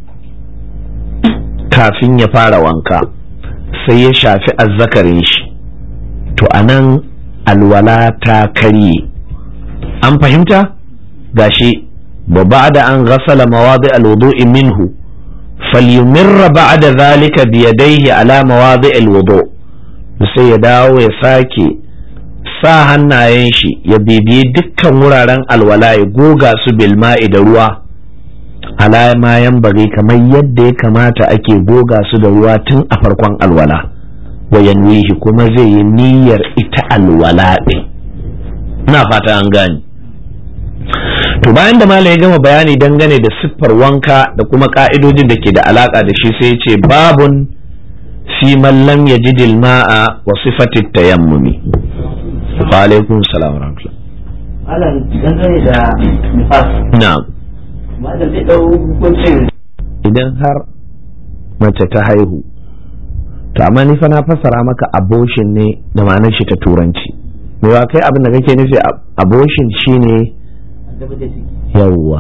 kafin ya fara wanka sai ya shafi azzakarin shi to anan alwala ta karye an fahimta gashi wa ba'da an ghasala mawadi al-wudu'i minhu falyumirra ba'da zalika bi yadayhi ala mawadi al-wudu' sai ya dawo ya sake sa hannayen shi ya bibiyi dukkan wuraren alwala ya goga su bilma'i da ruwa ala ma bari kamar yadda ya kamata ake goga su da ruwa tun a farkon alwala wa yanwihi kuma zai yi niyyar ita alwala ɗin ina fata an gani to bayan da malam ya gama bayani dangane da siffar wanka da kuma ka'idojin da ke da alaka da shi sai ya ce babun fi man lam yajid al-ma'a wa sifati tayammumi wa alaikum salam wa rahmatullah Malam dangane da nifas, na'am malam zai ɗau hukuncin idan har mace ta haihu to amma ni fa na fassara maka abortion ne da ma'anar shi ta turanci me wa kai abin da kake nufi abortion shine addaba da ciki. yawwa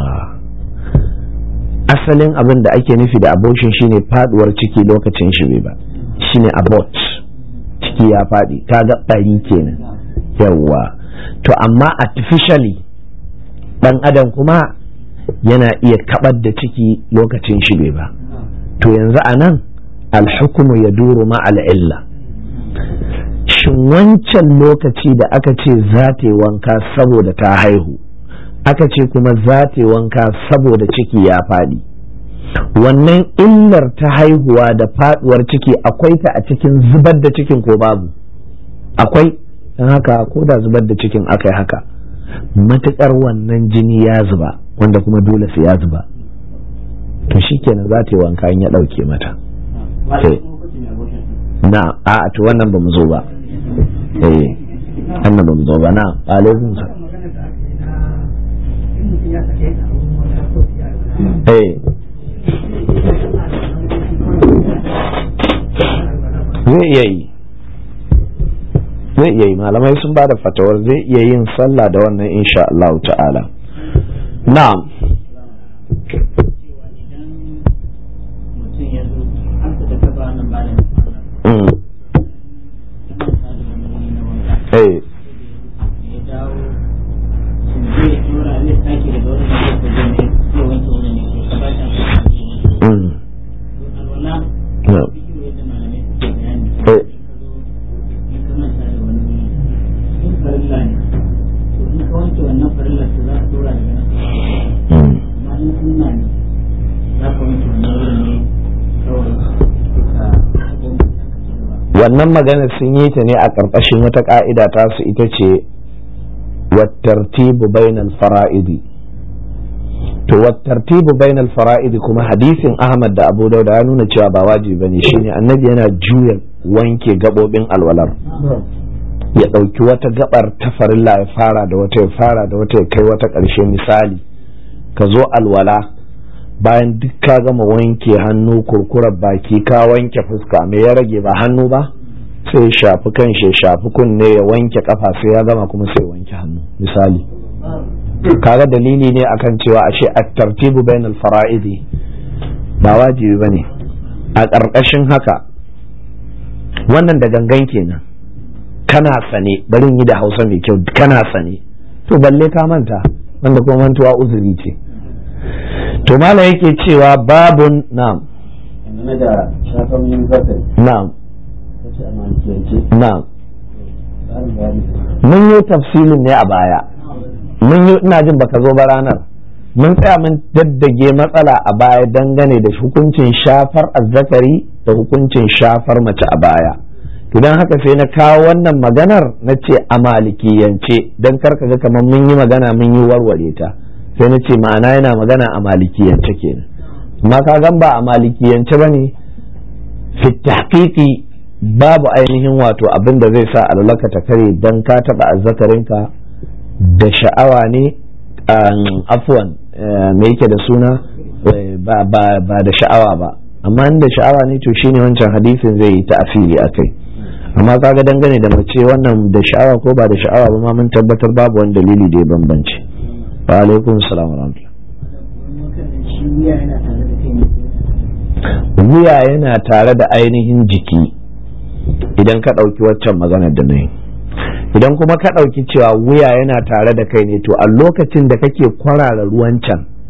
asalin abin da ake nufi da abortion shine faduwar ciki lokacin shi bai ba shine abort ciki ya fadi kaga bari kenan yawwa to amma artificially dan adam kuma yana iya kabar da ciki lokacin shi bai ba to yanzu a nan alhukumu ya duru ma'al illa shin wancan lokaci da aka ce za ta yi wanka saboda ta haihu aka ce kuma za ta yi wanka saboda ciki ya faɗi wannan illar ta haihuwa da faduwar ciki akwai ta a cikin zubar da cikin ko babu akwai don haka ko da zubar da cikin aka yi haka matuƙar wannan jini ya zuba wanda kuma dole sai ya zuba to shikenan za ta yi wanka in ya ɗauke mata Malam Eh. kuma hukuncin mai abortion. na a to wannan ba mu zo ba eh wannan ba mu zo ba na alaikum sa eh zai iya yi zai iya yi malamai sun ba da fatawar zai iya yin sallah da wannan insha Allah ta'ala na'am Cewa idan mutum ya zo an fita ta ba nan ba da nufana, mm. ya manta da wani wuri na wanka. eh Da ya dawo, shin zai ɗora zai sake daga wani da zai zai mai zai wanke wani ne ko ka ba shi amfani da shi. mm. To alwala, na'am bidiyo yadda malamai suke bayani. Eh. In ka zo, in ka manta da wani wuri, in farilla ne, to in ka wanke wannan farillar to za ka ɗora daga nan. mm. amma in sunna ne za ka wanke wannan wurin ne kawai ka goma ka ci gaba wannan maganar sun yi ta ne a ƙarƙashin wata ƙa'ida ta su ita ce wattartibu bainal fara'idi to wattartibu bainal fara'idi kuma hadisin Ahmad da Abu Dauda ya nuna cewa ba wajibi bane shine annabi yana juya wanke gabobin alwalar ya ɗauki wata gabar ta farilla ya fara da wata ya fara da wata ya kai wata ƙarshe misali ka zo alwala bayan duk ka gama wanke hannu kurkurar baki ka wanke fuska me ya rage ba hannu ba sai ya shafi kan shi ya shafi kunne ya wanke kafa sai ya gama kuma sai ya wanke hannu misali kaga dalili ne akan cewa ashe at-tartibu bainal fara'idi ba wajibi bane a ƙarƙashin haka wannan da gangan kenan kana sane bari in yi da hausa mai kyau kana sane to balle ka manta wanda kuma mantuwa uzuri ce to mala yake cewa babun na'am dangane da shafan yin zakari na'am ta ce a malikiyance na'am tsarin bayani mun yi tafsilin ne a baya mun yi ina jin baka zo ba ranar mun tsaya mun daddage matsala a baya dangane da hukuncin shafar azzakari da hukuncin shafar mace a baya to don haka sai na kawo wannan maganar na ce a malikiyance don karka ga kamar mun yi magana mun yi warware ta sai na ce ma'ana yana magana a malikiyance kenan amma ka gan ba a malikiyance ba ne fi tahqiqi babu ainihin wato abin da zai sa alulaka ta kare dan ka taba azzakarinka da sha'awa ne um, afwan eh, me yake da suna eh, ba, ba, ba da sha'awa ba amma in da sha'awa ne to shine wancan hadisin zai yi ta'afiri akai amma kaga dangane da mace wannan da sha'awa ko ba da sha'awa ba ma mun tabbatar babu wani dalili da ya bambance wa alaikum salam wa rahmatullah shi wuya yana tare da kai ne wuya yana tare da ainihin jiki idan ka ɗauki waccan maganar da na yi idan kuma ka ɗauki cewa wuya yana tare da kai ne to a lokacin da kake kwarara ruwan can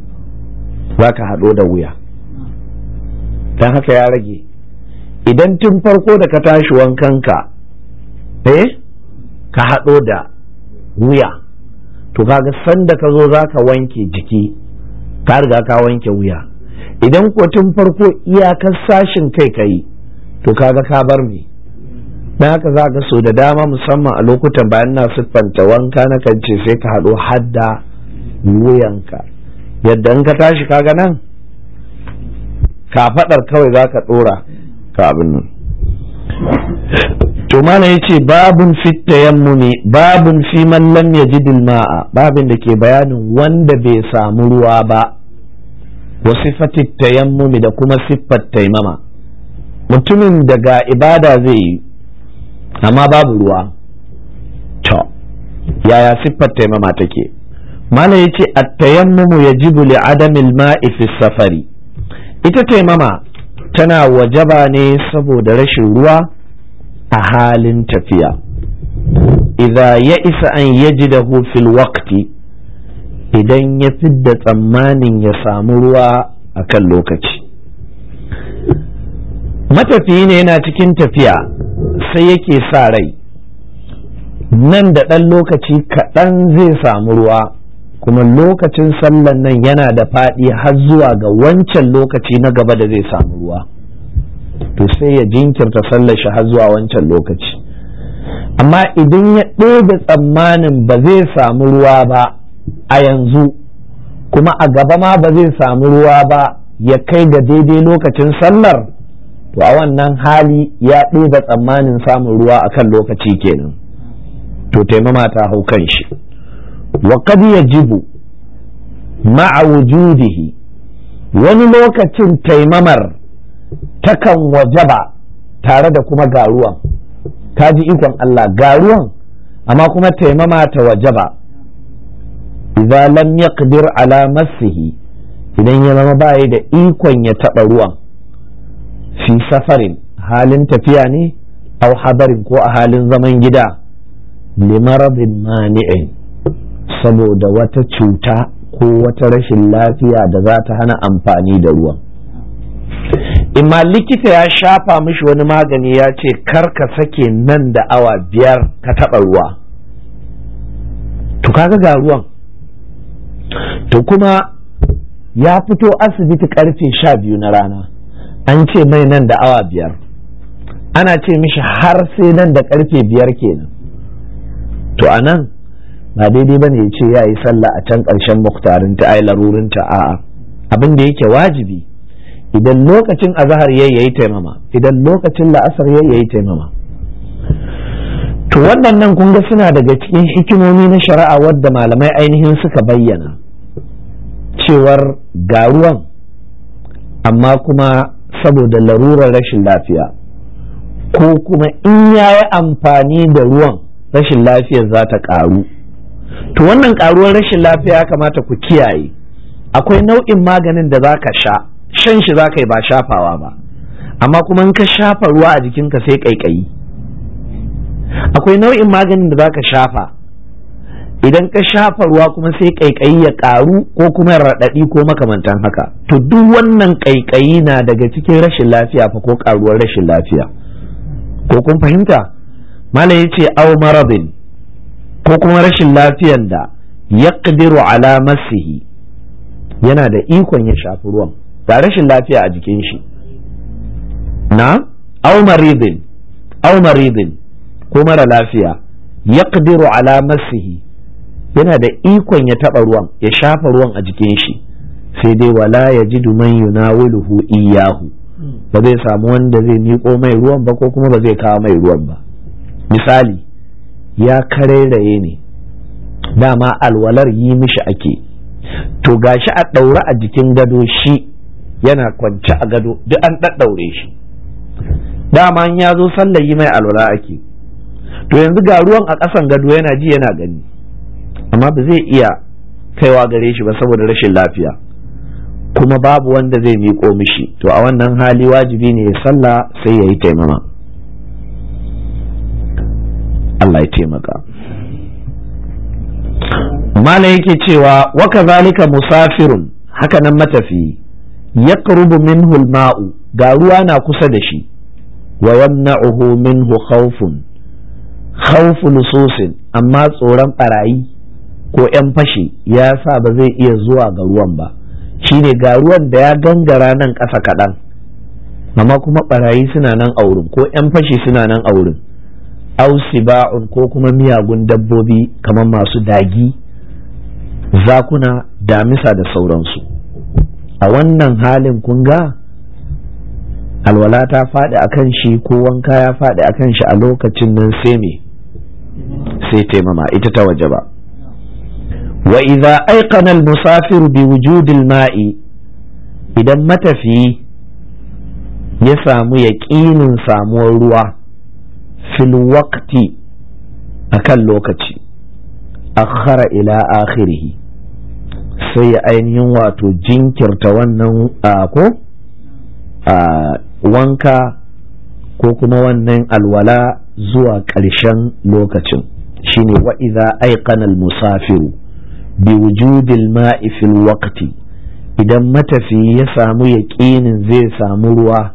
za ka haɗo da wuya don haka ya rage idan tun farko da ka tashi wankanka eh ka haɗo da wuya to kaga sanda ka zo za ka wanke jiki ka riga ka wanke wuya idan ko tun farko iyakar sashin kai ka yi to kaga ka bar me dan haka za ka so da dama musamman a lokutan bayan na siffanta wanka na kan ce sai ka haɗo hadda wuyanka yadda in ka tashi kaga nan kafaɗar kawai za ka ɗora ka abin nan to mana ya ce babun fit tayammumi babun fi man lam yajid ma'a babin da ke bayanin wanda bai samu ruwa ba wa sifatit tayammumi da kuma siffar taimama mutumin daga ibada zai yi amma babu ruwa to yaya siffar taimama take mana ya ce at-tayammumu yajibu li adamil ma'i fi safari ita taimama tana wajaba ne saboda rashin ruwa a halin tafiya idza ya isa an yajidahu fil waqti idan ya fidda tsammanin ya samu ruwa a kan lokaci matafiyi ne yana cikin tafiya sai yake sa rai nan da ɗan lokaci kaɗan zai samu ruwa kuma lokacin sallan nan yana da faɗi har zuwa ga wancan lokaci na gaba da zai samu ruwa to sai ya jinkirta sallar shi har zuwa wancan lokaci amma idan ya ɗebe tsammanin ba zai samu ruwa ba a yanzu kuma a gaba ma ba zai samu ruwa ba ya kai ga daidai lokacin sallar to a wannan hali ya ɗebe tsammanin samun ruwa a kan lokaci kenan to taimama ta hau kan shi wa kad yajibu ma'a wujudihi wani lokacin taimamar takan wajaba tare da kuma garuwan ta ji ikon Allah garuwan amma kuma taimama ta wajaba idza lam yaqdir ala massihi idan ya zama bayi da ikon ya taɓa ruwan fi safarin halin tafiya ne au hadarin ko a halin zaman gida limaradin mani'in saboda wata cuta ko wata rashin lafiya da za ta hana amfani da ruwan imma likita ya shafa mishi wani magani ya ce kar ka sake nan da awa biyar ka taɓa ruwa to kaga ga ruwan to kuma ya fito asibiti karfe sha biyu na rana an ce mai nan da awa biyar ana ce mishi har sai nan da karfe biyar kenan to a nan ba daidai ba ne ya ce ya yi sallah a can ƙarshen muktarinta ai larurinta a'a abin da yake wajibi idan lokacin azahar ya yi taimama idan lokacin la'asar ya yi taimama to waɗannan kun ga suna daga cikin hikimomi na shari'a wadda malamai ainihin suka bayyana cewar garuwan amma kuma saboda larurar rashin lafiya ko kuma in ya yi amfani da ruwan rashin lafiyar za ta ƙaru to wannan ƙaruwar rashin lafiya ya kamata ku kiyaye akwai nau'in maganin da za ka sha shan shi za ka yi ba shafawa ba amma kuma in ka shafa ruwa a jikinka sai ƙaiƙayi akwai nau'in maganin da za ka shafa idan ka shafa ruwa kuma sai ƙaiƙayi ya ƙaru ko kuma raɗaɗi ko makamantan haka to duk wannan ƙaiƙayi na daga cikin rashin lafiya fa ko ƙaruwar rashin lafiya ko kun fahimta malam ya ce au maradin ko kuma rashin lafiyan da ya ala masihi yana da ikon ya shafi ruwan ga rashin lafiya a jikin shi na au maridin au maridin ko mara lafiya ya ala masihi yana da ikon ya taɓa ruwan ya shafa ruwan a jikin shi sai dai wala ya ji man yunawiluhu iyahu ba zai samu wanda zai miƙo mai ruwan ba ko kuma ba zai kawo mai ruwan ba misali ya karairaye ne dama alwalar yi mishi ake to gashi a ɗaure a jikin gado shi yana kwance a gado duk an ɗaɗɗaure shi dama ya zo sallar yi mai alwala ake to yanzu ga ruwan a ƙasan gado yana ji yana gani amma ba zai iya kaiwa gare shi ba saboda rashin lafiya kuma babu wanda zai miƙo mishi to a wannan hali wajibi ne ya sallah sai ya yi taimama Allah ya taimaka mala yake cewa waka zalika musafirun haka nan matafiyi ya minhu ma'u ga ruwa na kusa da shi wa yamna'uhu minhu khawfun khawfu lususin amma tsoron barayi ko 'yan fashi ya sa ba zai iya zuwa ga ruwan ba shine ga ruwan da ya gangara nan ƙasa kaɗan amma kuma barayi suna nan a wurin ko 'yan fashi suna nan a wurin ausiba'un ko kuma miyagun dabbobi kamar masu dagi zakuna damisa da sauransu a wannan halin kun ga alwala ta faɗi a kan shi ko wanka ya faɗi a kan shi a lokacin nan sai me sai taimama ita ta waje ba wa idza aiqana al-musafir bi wujudil ma'i idan matafiyi ya samu yaƙinin samuwar ruwa fil waqti akan lokaci akhara ila akhirih sai ya ainihin wato jinkirta wannan ko wanka ko kuma wannan alwala zuwa ƙarshen lokacin shine wa idza aiqana al-musafiru bi wujudil ma'i fil waqti idan matafiyi ya samu yaƙinin zai samu ruwa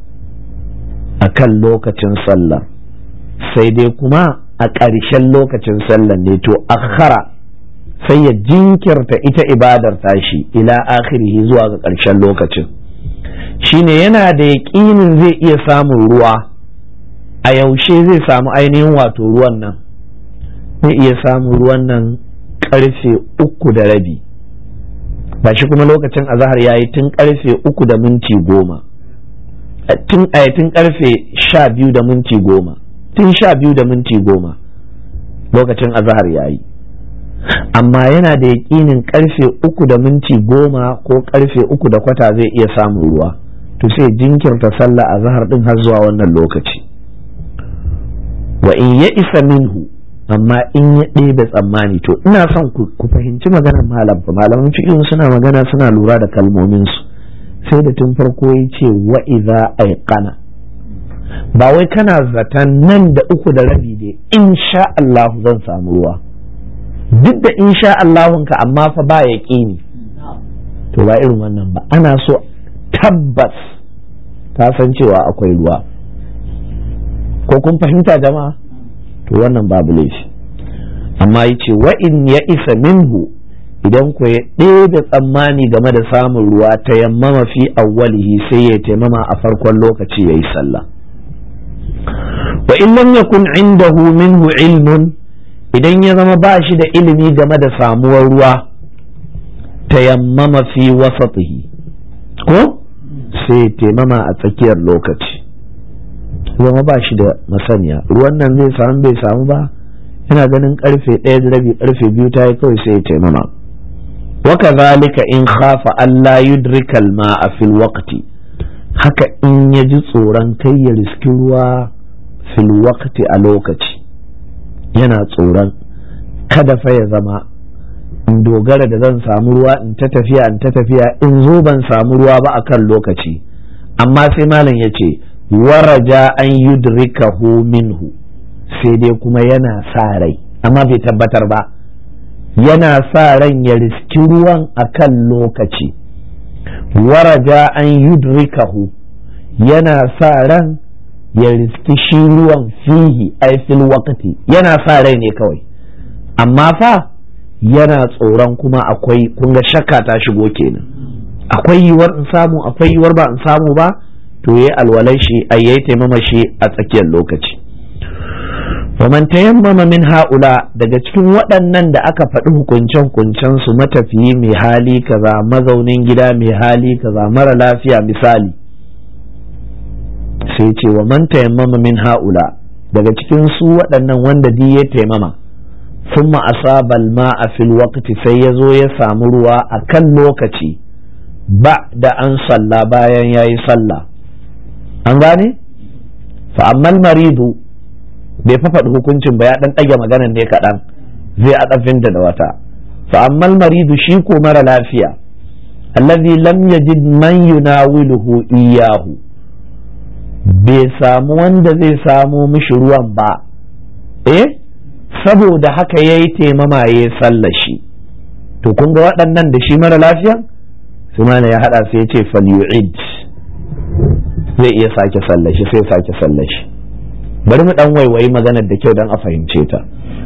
a kan lokacin sallah sai dai kuma a ƙarshen lokacin sallah ne to akhara sai ya jinkirta ita ibadar tashi ila akhirihi zuwa ga ƙarshen lokacin shine yana da yaƙinin zai iya samun ruwa a yaushe zai samu ainihin wato ruwan nan zai iya samun ruwan nan karfe uku da rabi ba shi kuma lokacin azahar ya yi tun karfe uku da minti goma tun tun karfe sha biyu da minti goma tun sha biyu da minti goma lokacin azahar ya yi amma yana da yaƙinin karfe uku da minti goma ko karfe uku da kwata zai iya samun ruwa to sai jinkirta sallah azahar din har zuwa wannan lokaci wa in ya isa minhu amma in ya ɗebe tsammani to ina son ku fahimci maganar malam fa malaman fiqh suna magana suna lura da kalmomin su sai da tun farko ya ce wa idza aiqana ba wai kana zaton nan da uku da rabi dai insha Allah zan samu ruwa duk da insha Allahun ka amma fa ba yaqini to ba irin wannan ba ana so tabbas ka san cewa akwai ruwa ko kun fahimta jama'a to wannan babu laifi amma ya ce wa in ya isa minhu idan ku ya ɗaya tsammani game da samun ruwa ta yammama fi awwalihi sai ya taimama a farkon lokaci ya yi sallah wa in lam yakun indahu minhu ilmun idan ya zama ba shi da ilimi game da samuwar ruwa ta yammama fi wasatihi ko sai ya taimama a tsakiyar lokaci zama ba shi da masaniya ruwan nan zai samu bai samu ba yana ganin karfe ɗaya da rabi karfe biyu ta yi kawai sai ya taimama waka zalika in khafa Allah yudrika a fil waqti haka in ya ji tsoron kai ya riski ruwa fil waqti a lokaci yana tsoron kada fa ya zama in dogara da zan samu ruwa in ta tafiya in ta tafiya in zo ban samu ruwa ba akan lokaci amma sai malam ya ce waraja an yudrikahu minhu sai dai kuma yana sa rai amma bai tabbatar ba yana sa ran ya riski ruwan akan lokaci waraja an yudrikahu yana sa ran ya riski shi ruwan fihi ai fil waqti yana sa rai ne kawai amma fa yana tsoron kuma akwai kunga shakka ta shigo kenan akwai yiwuwar in samu akwai yiwuwar ba in samu ba to yayi alwalai shi ai yayi taimama shi a tsakiyar lokaci waman tayammama min haula daga cikin waɗannan da aka faɗi hukuncen hukuncen su matafiyi mai hali kaza mazaunin gida mai hali kaza mara lafiya misali sai ce wa man tayammama min haula daga cikin su waɗannan wanda di ya taimama ثم أصاب الماء في الوقت سيزو يسام روا أكل لوكتي بعد أن صلى باين ياي صلى أنغاني فأما المريض bai fafaɗi hukuncin ba ya ɗan ɗage maganan ne kaɗan zai a ɗafin da wata fa'ammal maridu shi ko mara lafiya allazi lam yajid man yunawiluhu iyahu bai samu wanda zai samo mishi ruwan ba eh saboda haka ya yi taimama ya yi shi to kun ga waɗannan da shi mara lafiya sai mana ya hada sai ya ce falyu'id zai iya sake sallashi sai sake sallashi bari mu dan waiwayi maganar da kyau don a fahimce ta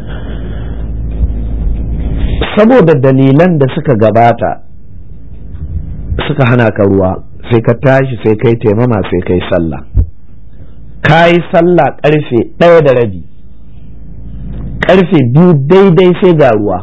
saboda dalilan da suka gabata suka hana ka ruwa sai ka tashi sai kai taimama sai kai sallah ka yi sallah karfe ɗaya da rabi karfe biyu daidai sai ga ruwa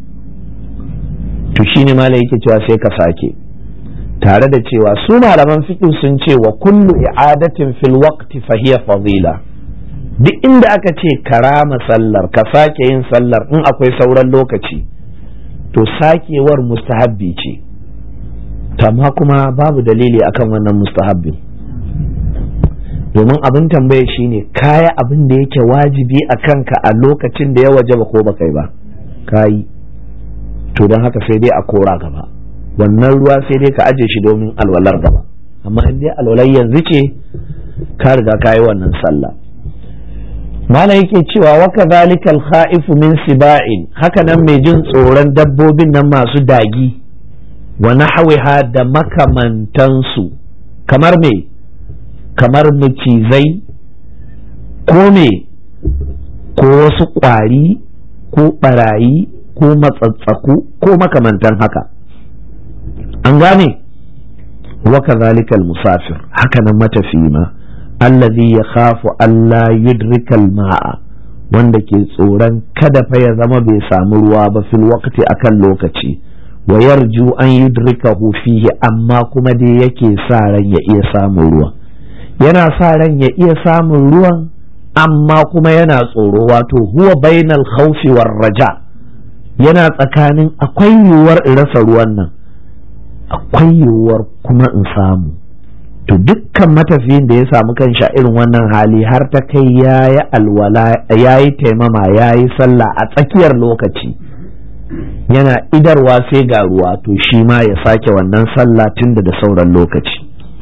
to shine malai yake cewa sai ka sake tare da cewa su malaman fiqh sun ce wa kullu i'adatin fil waqti fa hiya fadila duk inda aka ce karama sallar ka sake yin sallar in akwai sauran lokaci to sakewar mustahabbi ce amma kuma babu dalili akan wannan mustahabbin domin abin tambaya shine kaya abin da yake wajibi a kanka a lokacin da ya waje ba ko ba kai ba kayi to don haka sai dai a kora gaba wannan ruwa sai dai ka aje shi domin alwalar gaba amma in dai alwalar yanzu ce ka riga ka yi wannan sallah mala yake cewa wa kadhalika al-kha'ifu min siba'in haka nan mai jin tsoron dabbobin nan masu dagi wa nahwiha da makamantansu kamar me kamar macizai ko me ko wasu ƙwari ko ɓarayi ko matsatsaku ko makamantan haka an gane wa kadhalika al-musafir haka nan matafi ma allazi ya khafu Allah yudrikal ma'a wanda ke tsoron kada fa ya zama bai samu ruwa ba fil waqti akan lokaci wa yarju an yudrikahu fihi amma kuma dai yake sa ran ya iya samun ruwa yana sa ran ya iya samun ruwan amma kuma yana tsoro wato huwa bainal khawfi war raja yana tsakanin akwai yiwuwar in rasa ruwan nan akwai yiwuwar kuma in samu to dukkan matafiyin da ya samu kan sha irin wannan hali har ta kai ya yi alwala ya yi taimama ya yi sallah a tsakiyar lokaci yana idarwa sai ga ruwa to shi ma ya sake wannan sallah tunda da sauran lokaci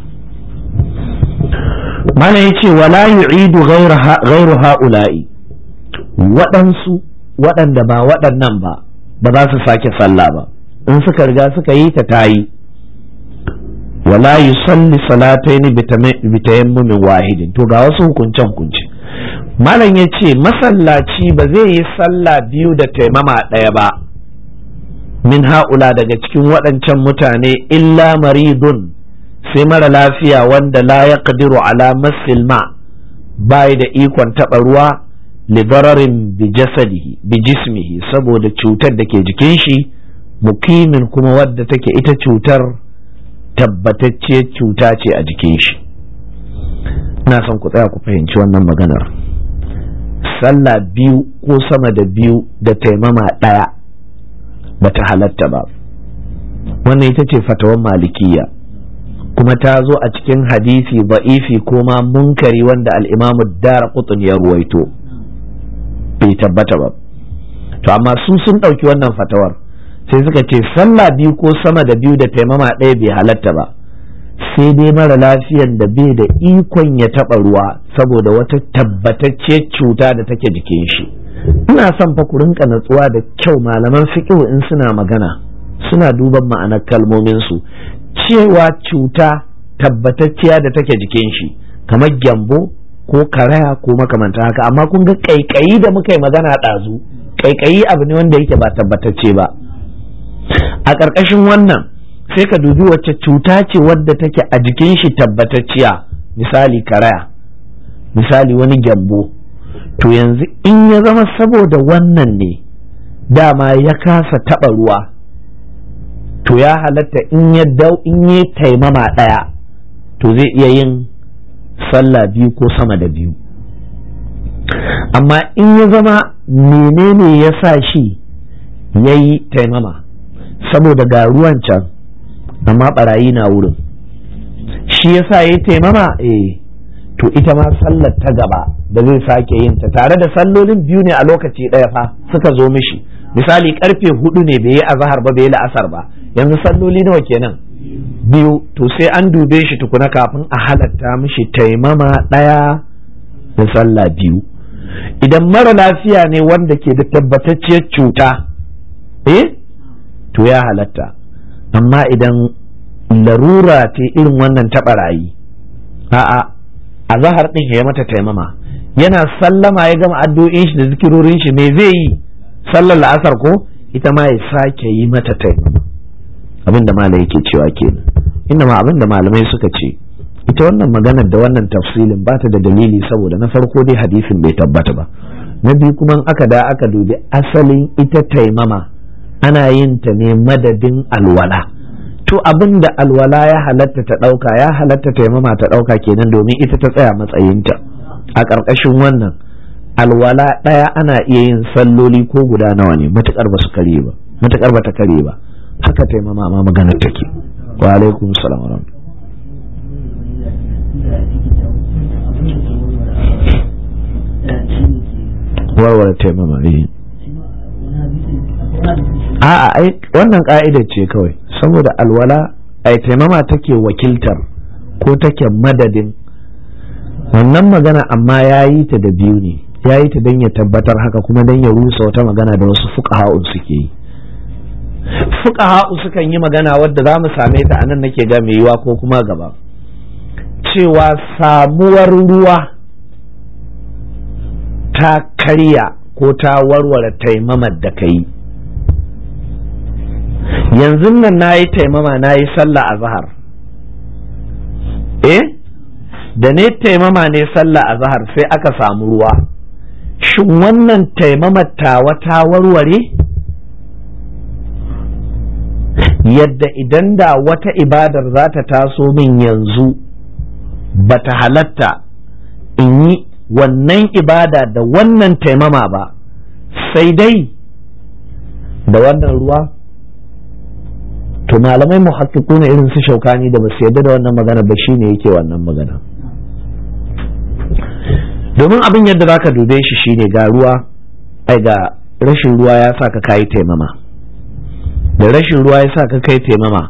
mana ya ce wala yu'idu ghairu ha'ula'i waɗansu waɗanda ba waɗannan ba ba za su sake sallah ba in suka riga suka yi ta tayi wala yusalli salataini bitayammumin wahidin to ga wasu hukunce hukunce malam ya ce masallaci ba zai yi sallah biyu da taimama ɗaya ba min ha'ula daga cikin waɗancan mutane illa maridun sai mara lafiya wanda la ya ala masil ma bai da ikon taɓa ruwa libararin bi jasadihi bi jismihi saboda cutar da ke jikin shi mukimin kuma wadda take ita cutar tabbatacciyar cuta ce a jikin shi ina son ku tsaya ku fahimci wannan maganar sallah biyu ko sama da biyu da taimama ɗaya bata halatta ba wannan ita ce fatawan malikiya kuma ta zo a cikin hadisi ba'ifi ko ma munkari wanda al'imamu dara kutun ya ruwaito bai tabbata ba to amma su sun ɗauki wannan fatawar sai suka ce sallah biyu ko sama da biyu da taimama ɗaya bai halatta ba sai dai mara lafiyan da bai da ikon ya taɓa ruwa saboda wata tabbatacciyar cuta da take jikin shi ina son fa ku rinka natsuwa da kyau malaman fiqh in suna magana suna duban ma'anar kalmomin su cewa cuta tabbatacciya da take jikin shi kamar gyambo ko karaya ko makamanta haka amma kun ga kaikayi da muka yi magana ɗazu kaikayi abu ne wanda yake ba tabbatacce ba a ƙarƙashin wannan sai ka dubi wacce cuta ce wadda take a jikin shi tabbatacciya misali karaya misali wani gyambo to yanzu in ya zama saboda wannan ne dama ya kasa taɓa ruwa to ya halatta in ya dau in ya taimama ɗaya to zai iya yin sallah biyu ko sama da biyu amma in ya zama menene ya sa shi ya yi taimama saboda ga ruwan can amma barayi na wurin shi ya sa ya yi taimama eh to ita ma sallar ta gaba da zai sake yin ta tare da sallolin biyu ne a lokaci ɗaya fa suka zo mishi misali karfe hudu ne bai yi azahar ba bai yi la'asar ba yanzu salloli nawa kenan biyu to sai an dube shi tukuna kafin a halatta mishi taimama ɗaya da sallah biyu idan mara lafiya ne wanda ke da tabbatacciyar cuta eh to ya halatta amma idan larura ce irin wannan ta barayi a'a a zahar din ya mata taimama yana sallama ya gama addu'o'in shi da zikirorin shi me zai yi sallar la'asar ko ita ma ya sake yi mata taimama abinda malai yake cewa kenan inda ma abinda malamai suka ce ita wannan maganar da wannan tafsilin ba ta da dalili saboda na farko dai hadisin bai tabbata ba na biyu kuma aka da aka dubi asalin ita taimama ana yin ta ne madadin alwala to abin da alwala ya halatta ta ɗauka ya halatta taimama ta ɗauka kenan domin ita ta tsaya matsayinta a ƙarƙashin wannan alwala ɗaya ana iya yin salloli ko guda nawa ne matuƙar ba su kare ba matuƙar ba ta kare ba haka taimama ma maganar take wa alaikum salam wa warware taimama eh a'a ai wannan ka'ida ce kawai saboda alwala ai taimama take wakiltar ko take madadin wannan magana amma ya yi ta da biyu ne ya yi ta don ya tabbatar haka kuma don ya rusa wata magana da wasu fuqaha'u suke yi fuqaha'u sukan yi magana wadda za mu same ta anan nake ga mai yiwa ko kuma gaba cewa samuwar ruwa ta karya ko ta warware taimamar da ka yi yanzu nan na yi taimama na yi sallah a zahar eh da ne taimama ne sallah a zahar sai aka samu ruwa shin wannan taimamar tawa ta warware yadda idan da wata ibadar za ta taso min yanzu ba ta halatta in yi wannan ibada da wannan taimama ba sai dai da wannan ruwa to malamai muhakkiku ne irin su shaukani da basu yadda da wannan magana ba shine yake wannan magana domin abin yadda zaka dube shi shine ga ruwa ai ga rashin ruwa ya sa ka kayi taimama da rashin ruwa ya sa ka kai taimama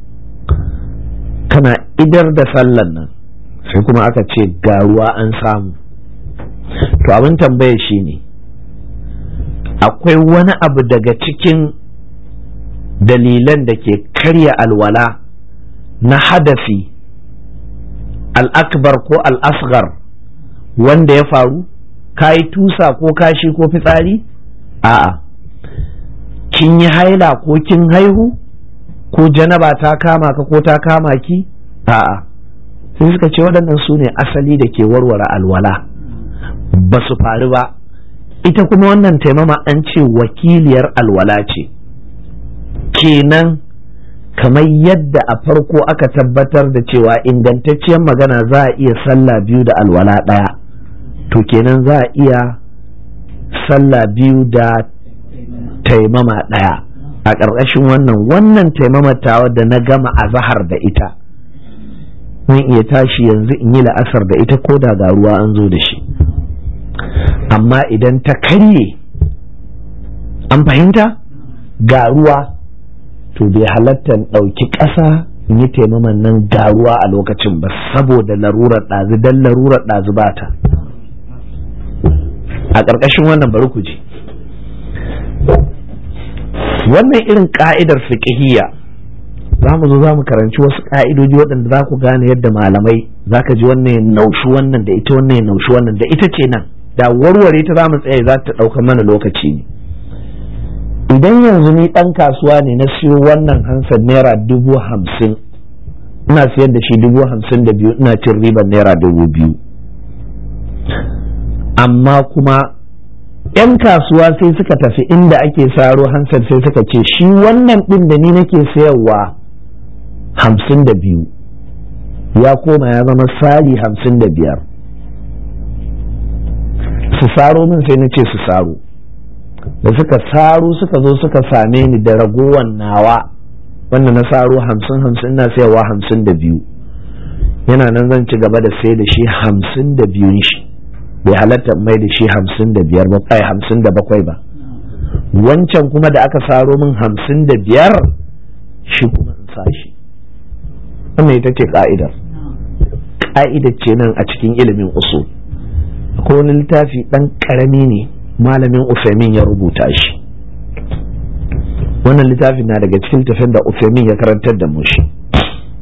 kana idar da sallan nan sai kuma aka ce ga ruwa an samu to abin tambaya shi ne akwai wani abu daga cikin dalilan da ke karya alwala na hadafi al'akbar ko al'asgar wanda ya faru ka yi tusa ko kashi ko fitsari a'a kin yi haila ko kin haihu ko janaba ta kama ka ko ta kama ki a'a sai suka ce waɗannan su ne asali da ke warware alwala ba su faru ba ita kuma wannan taimama an ce wakiliyar alwala ce kenan kamar yadda a farko aka tabbatar da cewa ingantacciyar magana za a iya sallah biyu da alwala ɗaya to kenan za a iya sallah biyu da taimama ɗaya a ƙarƙashin wannan wannan taimama tawa da na gama a zahar da ita zan iya tashi yanzu in yi la'asar da ita ko da ga ruwa an zo da shi amma idan ta karye an fahimta ga ruwa to bai halatta ɗauki ƙasa in yi taimaman nan ga ruwa a lokacin ba saboda larurar ɗazu don larurar ɗazu ba ta a ƙarƙashin wannan bari ku ji wannan irin ƙa'idar fiƙihiyya za mu zo za mu karanci wasu ƙa'idoji waɗanda za ku gane yadda malamai za ka ji wannan ya naushi wannan da ita wannan ya naushi wannan da ita ce nan da warware ta za mu tsaye za ta ɗaukar mana lokaci ne idan yanzu ni ɗan kasuwa ne na siyo wannan hansar naira dubu hamsin ina siyar da shi dubu hamsin da biyu ina cin ribar naira dubu biyu amma kuma 'yan kasuwa sai suka tafi inda ake saro hansar sai suka ce shi wannan ɗin da ni nake sayarwa hamsin da biyu ya koma ya zama sali hamsin da biyar su saro min sai na ce su saro da suka saro suka zo suka same ni da ragowar nawa wanda na saro hamsin hamsin na sayarwa hamsin da biyu yana nan zan ci gaba da sai da shi hamsin da biyun shi bai halatta mai da shi hamsin da biyar ba ai hamsin da bakwai ba wancan kuma da aka saro min hamsin da biyar shi kuma in sa shi wannan ita ce ka'idar ka'idar ce nan a cikin ilimin usul akwai wani littafi ɗan ƙarami ne malamin Ufemin ya rubuta shi wannan littafin na daga cikin tafin da Ufemin ya karantar da mu shi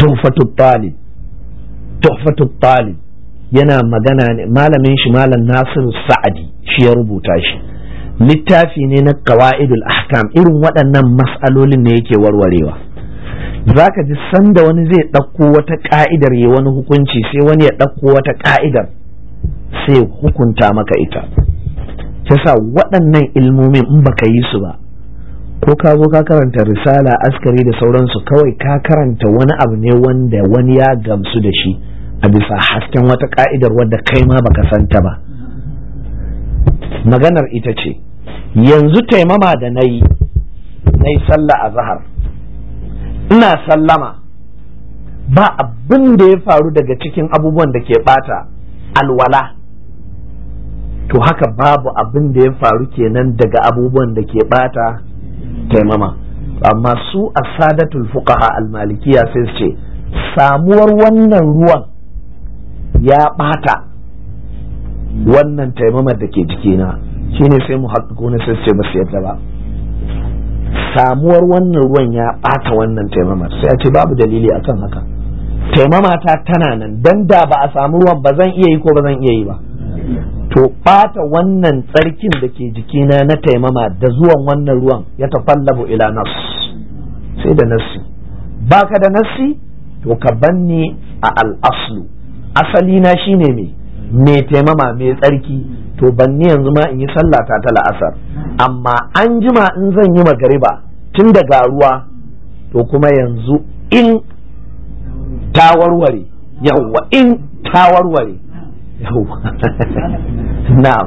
tuhfatu talib tuhfatu talib yana magana ne malamin shi malam nasiru sa'adi shi ya rubuta shi littafi ne na qawaidul ahkam irin waɗannan mas'alolin ne yake warwarewa zaka ji sanda wani zai ɗauko wata ka'idar ya wani hukunci sai wani ya ɗauko wata ka'idar sai hukunta maka ita yasa waɗannan ilmomin in baka yi su ba ko ka zo ka karanta risala askari da sauransu kawai ka karanta wani abu ne wanda wani ya gamsu da shi a bisa hasken wata ka'idar wadda kai ma baka santa ba maganar ita ce yanzu taimama da na yi na yi sallah a zahar ina sallama ba abin da ya faru daga cikin abubuwan da ke bata alwala to haka babu abin da ya faru kenan daga abubuwan da ke bata taimama amma su a sadatul fuqaha al-malikiya sai su ce samuwar wannan ruwan ya ɓata wannan taimamar da ke jikina shine sai mu haƙiƙo na sai ce ba su yadda ba samuwar wannan ruwan ya ɓata wannan taimamar sai a ce babu dalili akan haka taimama ta tana nan dan da ba a samu ruwan ba zan iya yi ko ba zan iya yi ba to ɓata wannan tsarkin da ke jikina na taimama da zuwan wannan ruwan ya tafallabu ila nas sai da nassi baka da nassi to ka banni a al'aslu asali na shine me me taimama me tsarki to banni yanzu ma in yi sallata ta la'asar amma an jima in zan yi magariba tun daga ruwa to kuma yanzu in ta warware yawwa in ta warware yawwa na'am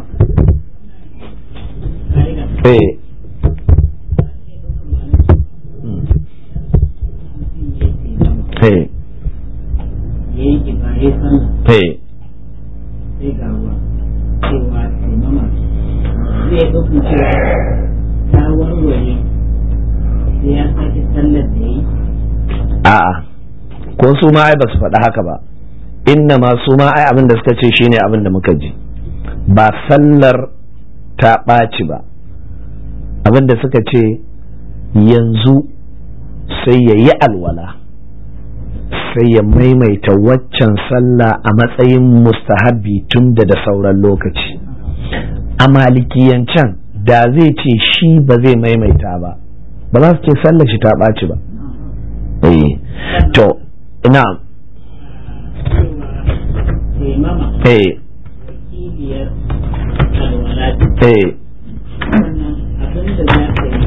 eh eh eh sai ga ruwa cewa taimama zai ɗaukin cewa ta warware sai ya sake sallar da yi a'a ko su ma ai ba su faɗi haka ba inna ma su ma ai abin da suka ce shine abin da muka ji ba sallar ta ɓaci ba abin da suka ce yanzu sai ya yi alwala sai ya maimaita waccan sallah a matsayin mustahabbi tun da da sauran lokaci a malikiyancan da zai ce shi ba zai maimaita ba ba za su ce sallar shi ta ɓaci ba eh to ina taimama eh wakiliyar alwala eh wannan abin da za ka yi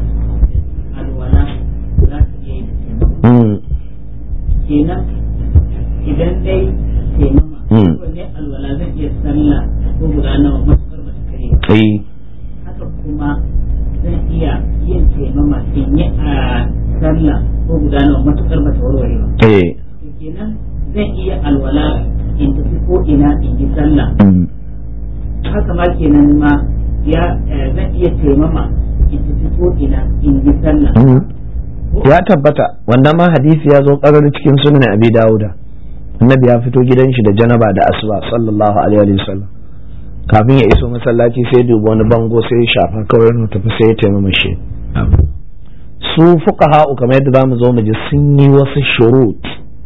alwala za ka iya yi da taimama mm, kenan idan dai taimama Mm. wanne alwala zan iya sallah ko guda nawa matuƙar ba ta kare ba eh haka kuma zan iya yin taimama in yi a sallah ko guda nawa matuƙar ba ta warware ba eh to kenan zan iya alwala in tafi ko ina in yi sallah mm, haka ma kenan ma ya eh, zan iya taimama in tafi ko ina in yi sallah mm. ya tabbata wannan ma hadisi ya zo karar cikin sunan abi dawuda annabi ya fito gidan shi da janaba da asuba sallallahu alaihi wa sallam kafin ya iso masallaci sai duba wani bango sai ya shafa kawai na tafi sai ya taimama shi su fuqaha kamar yadda zamu zo mu ji sun yi wasu shurut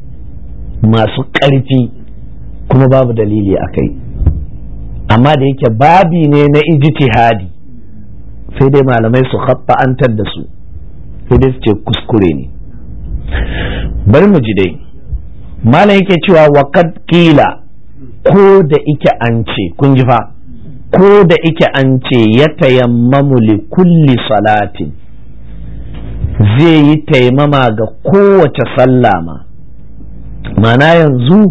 masu ƙarfi kuma babu dalili a kai amma da yake babi ne na ijtihadi sai dai malamai su khatta'antar da su sai dai su ce kuskure ne bari mu ji dai malam yake cewa waqad qila ko da ike an ce kun ji fa ko da ike an ce ya tayammamu li kulli salatin zai yi taimama ga kowace sallah ma mana yanzu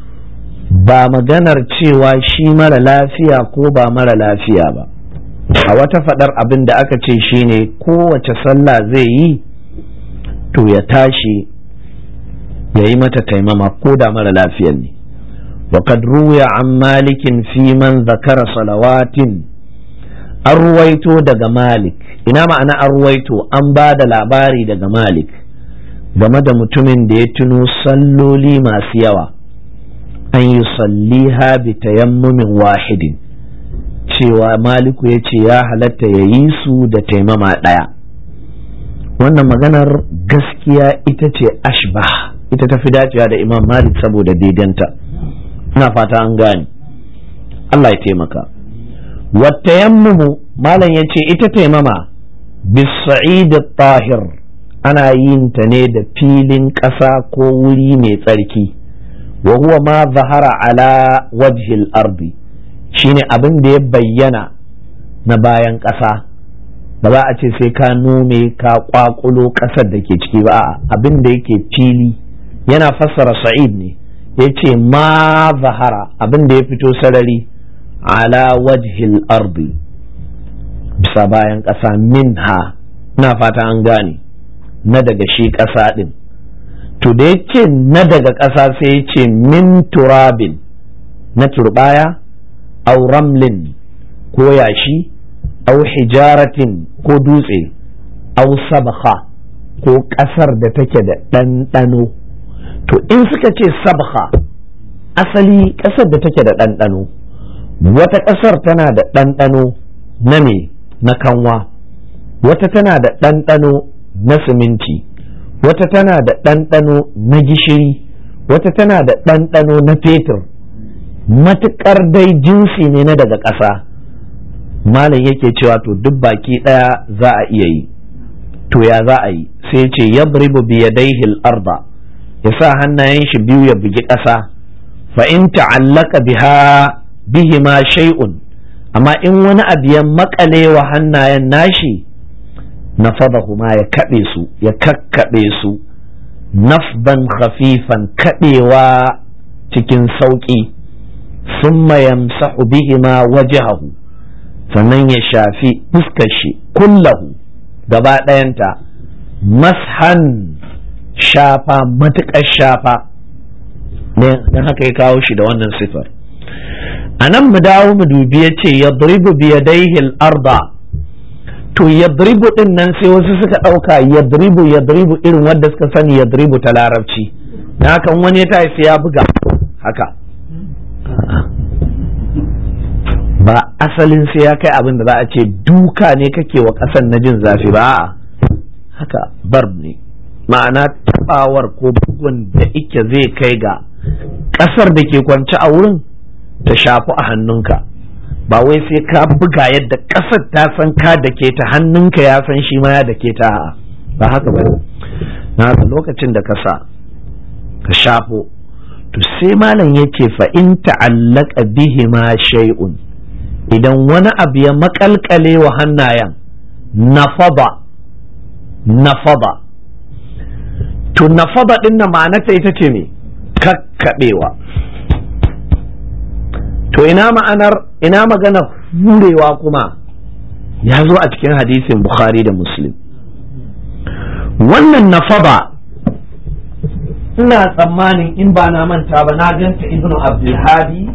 ba maganar cewa shi mara lafiya ko ba mara lafiya ba a wata faɗar abin da aka ce shine kowace sallah zai yi to ya tashi ya yi mata taimama ko da mara lafiyar ne وقد روي عن مالك في من ذكر صلوات أرويتو دغ مالك ina ma'ana arwaito an ba da labari daga malik game da mutumin da ya tuno salloli masu yawa an yi salliha bi tayammumin wahidin cewa maliku ya ce ya halatta ya yi su da taimama ɗaya wannan maganar gaskiya ita ce ashbah ita tafi dacewa da imam malik saboda daidanta ina fata an gane Allah ya taimaka wata yammumu malam ya ce ita taimama bisa'id tahir ana yin ta ne da filin ƙasa ko wuri mai tsarki wa huwa ma zahara ala wajhil ardi shine abin da ya bayyana na bayan ƙasa ba za a ce sai ka nome ka kwakulo ƙasar da ke ciki ba abin da yake fili yana fassara sa'id ne ya ce ma zahara abin da ya fito sarari ala wajhil ardi bisa bayan ƙasa minha na fata an gane na daga shi ƙasa ɗin to da ya ce na daga ƙasa sai ya ce min turabin na turbaya au ramlin ko yashi au hijaratin ko dutse au sabha ko ƙasar da take da ɗanɗano to in suka ce sabha asali ƙasar da take da ɗanɗano wata ƙasar tana da ɗanɗano na me na kanwa wata tana da ɗanɗano na siminti wata tana da ɗanɗano na gishiri wata tana da ɗanɗano na fetur matuƙar dai jinsi ne na daga ƙasa malam yake cewa to duk baki ɗaya za a iya yi to ya za a yi sai ce ya bi yadaihi arda ya sa hannayen shi biyu ya bugi ƙasa fa in ta'allaka biha bihima shay'un amma in wani abu ya makale wa hannayen nashi na kuma ya kaɓe su ya kakkaɓe su nafban khafifan kaɗewa cikin sauƙi sun yamsahu bihima wajahahu sannan ya shafi fuskar shi kullahu gaba ɗayanta mashan shafa matuƙar shafa don haka ya kawo shi da wannan sifar a nan mu dawo mu dubi ya ce ya biyadaihi arda to yadribu din nan sai wasu suka ɗauka yadribu yadribu irin wadda suka sani yadribu ta larabci na hakan wani ya tafi ya buga haka ba asalin sai ya kai abin da za a ce duka ne kake wa ƙasan na jin zafi ba haka barb ne ma'ana tabawar ko bugun da ike zai kai ga ƙasar da ke kwance a wurin ta shafi a hannunka ba wai sai ka buga yadda ƙasar ta san ka da ke ta hannunka ya san shi ma ya da ke ta ba haka ba na lokacin da ka sa ka shafo to sai malam yake fa in ta'allaka bihi ma shay'un idan wani abu ya makalkale wa hannayen nafaba nafaba to nafaba din na ma'anarta ita ce me kakkaɓewa to ina ma'anar ina magana hurewa kuma ya zo a cikin hadisin bukhari da muslim wannan nafaba ina tsammanin in ba na manta ba na ganta ibnu abdulhadi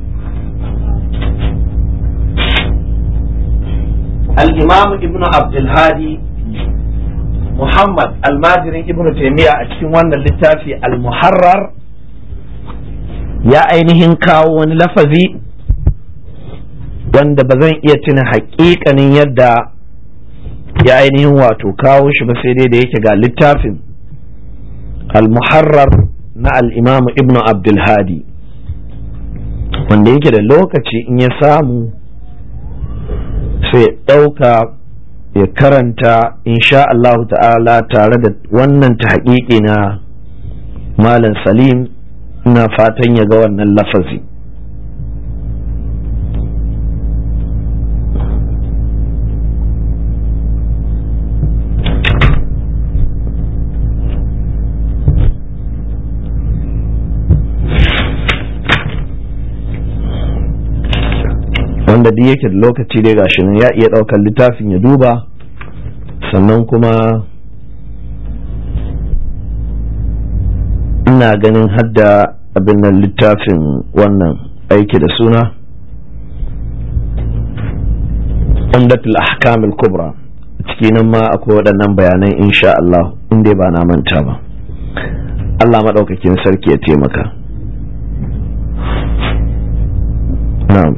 al-imam ibnu abdulhadi muhammad almajirin ibnu taimiyya a cikin wannan littafi al-muharrar ya ainihin kawo wani lafazi wanda ba zan iya tuna haƙiƙanin yadda ya ainihin wato kawo shi ba sai dai da yake ga littafin al-muharrar na al-imam ibn abdulhadi wanda yake da lokaci in ya samu sai ɗauka ya karanta insha Allah ta'ala tare da wannan ta na malam salim ina fatan ya ga wannan lafazi wanda duk yake da lokaci dai gashi nan ya iya ɗaukar littafin ya duba sannan kuma ina ganin hadda abin nan littafin wannan aiki da suna umdatul ahkamul kubra ciki nan ma akwai waɗannan bayanan insha Allah inda ba na manta ba Allah maɗaukakin sarki ya taimaka na'am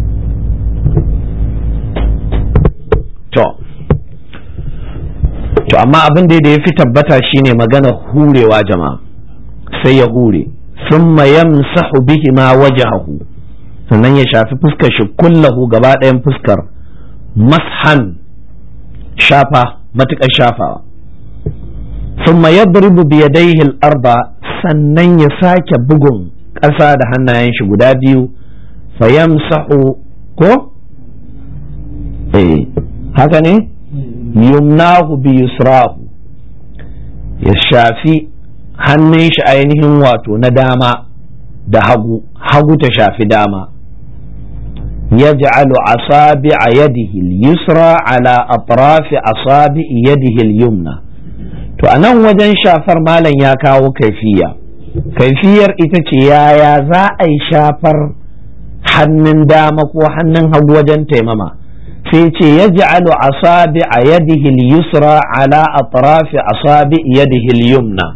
to to to amma abin da ya fi tabbata shine magana hurewa jama'a sai ya hure thumma yamsahu bihi ma wajahahu sannan ya shafi fuskar shi kullahu gaba ɗayan fuskar mashan shafa matuƙar shafawa thumma yadribu bi yadayhi al-arba sannan ya sake bugun ƙasa da hannayen shi guda biyu fayamsahu ko eh haka ne yumnahu bi yusrahu ya shafi hannun shi ainihin wato na dama da hagu hagu ta shafi dama يجعل أصابع يده اليسرى على أطراف أصابع يده اليمنى to a nan wajen shafar malam ya kawo kaifiya kaifiyar ita ce yaya za a yi shafar hannun dama ko hannun hagu wajen taimama sai ce ya ja'alu asabi a yadihi yusra ala atrafi asabi yadihi yumna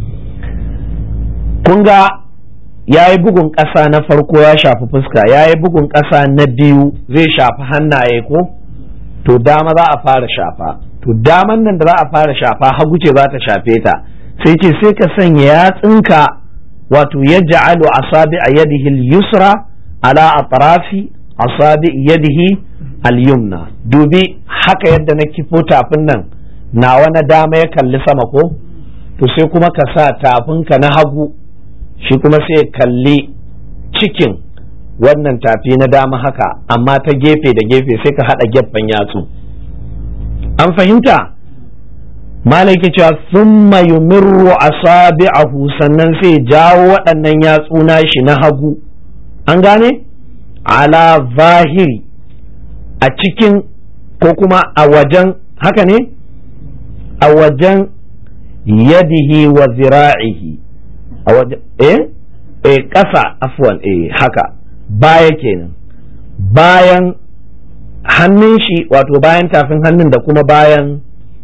kun ga ya yi bugun ƙasa na farko ya shafi fuska ya yi bugun ƙasa na biyu zai shafi hannaye ko to dama za a fara shafa to daman nan da za a fara shafa hagu ce za ta shafe ta sai ce sai ka sanya yatsinka wato ya ja'alu asabi a yadihi yusra ala atrafi asabi yadihi al-yumna dubi haka yadda na kifo tafin nan nawa na dama ya kalli sama ko to sai kuma ka sa tafinka na hagu shi kuma sai kalli cikin wannan tafi na dama haka amma ta gefe da gefe sai ka haɗa gefen yatsu an fahimta malaki cewa thumma yumirru asabi'ahu sannan sai jawo waɗannan yatsu shi na hagu an gane ala zahiri a cikin ko kuma a wajen haka ne a wajen yadihi wa zira'ihi a wajen eh eh ƙasa afwan eh haka baya kenan bayan hannun shi wato bayan tafin hannun da kuma bayan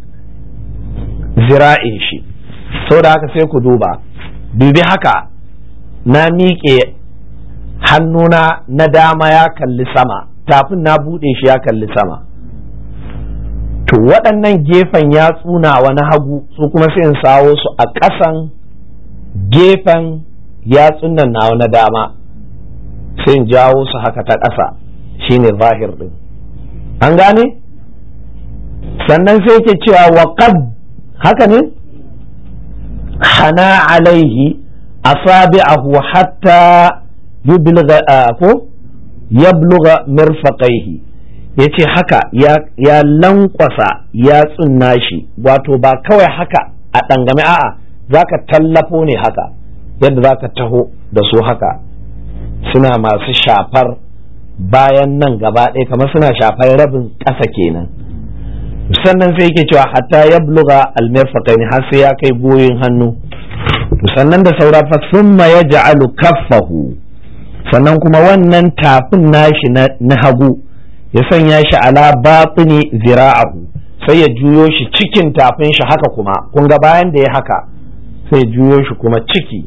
zira'in shi sau da haka sai ku duba dubi haka na miƙe hannuna na dama ya kalli sama tafin na buɗe shi ya kalli sama to waɗannan gefen ya tsunawa na hagu su kuma sai in sawo su a ƙasan gefen yatsun nan nawa na dama sai in jawo su haka ta ƙasa shine zahir ɗin an gane sannan sai ke cewa waƙad haka ne hana alaihi asabi'ahu hatta yubilga ko yabluga mirfaqaihi yace haka ya lankwasa ya tsunna shi wato ba kawai haka a ɗangame a'a zaka tallafo ne haka yadda zaka taho da su haka suna masu shafar bayan nan gaba ɗaya kamar suna shafar rabin ƙasa kenan sannan sai yake cewa hatta ya bluga almirfaqaini har sai ya kai goyin hannu sannan da saura fa summa yaj'alu kaffahu sannan kuma wannan tafin nashi na hagu ya sanya shi ala batini zira'ahu sai ya juyo shi cikin tafin shi haka kuma kun ga bayan da ya haka sai ya juyo shi kuma ciki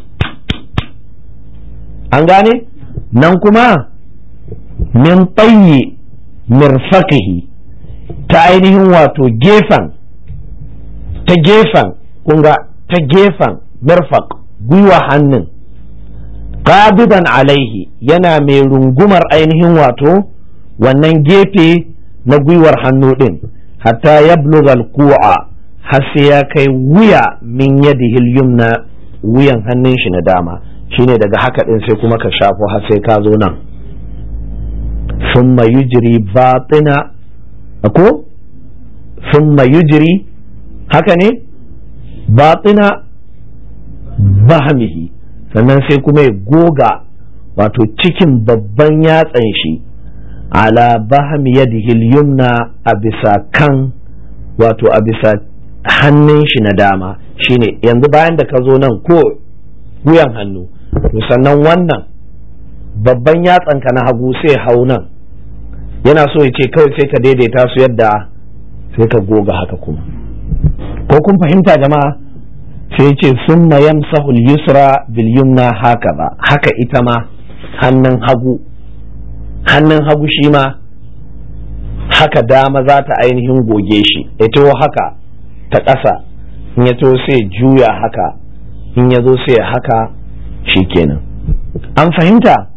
an gane nan kuma min tsayi mirfaqihi ta ainihin wato gefen ta gefen kunga ta gefen mirfaq gwiwa hannun qabidan alaihi yana mai rungumar ainihin wato wannan gefe na gwiwar hannu din hatta ya ku'a har sai ya kai wuya min yadihi yumna wuyan hannun shi na dama shine daga haka din sai kuma ka shafo har sai ka zo nan ثم يجري باطن ko ثم يجري haka ne batina bahamihi sannan sai kuma ya goga wato cikin babban yatsan shi ala bahami yadihi yumna a bisa kan wato a bisa hannun shi na dama shine yanzu bayan da ka zo nan ko wuyan hannu to sannan wannan babban yatsanka na hagu sai hau nan yana so ya ce kawai sai ka daidaita su yadda sai ka goga haka kuma ko kun fahimta jama'a sai ce summa yamsahu al-yusra bil yumna haka ba haka ita ma hannun hagu hannun hagu shi ma haka dama za ta ainihin goge shi ita haka ta ƙasa in ya to sai juya haka in ya zo sai haka shikenan an fahimta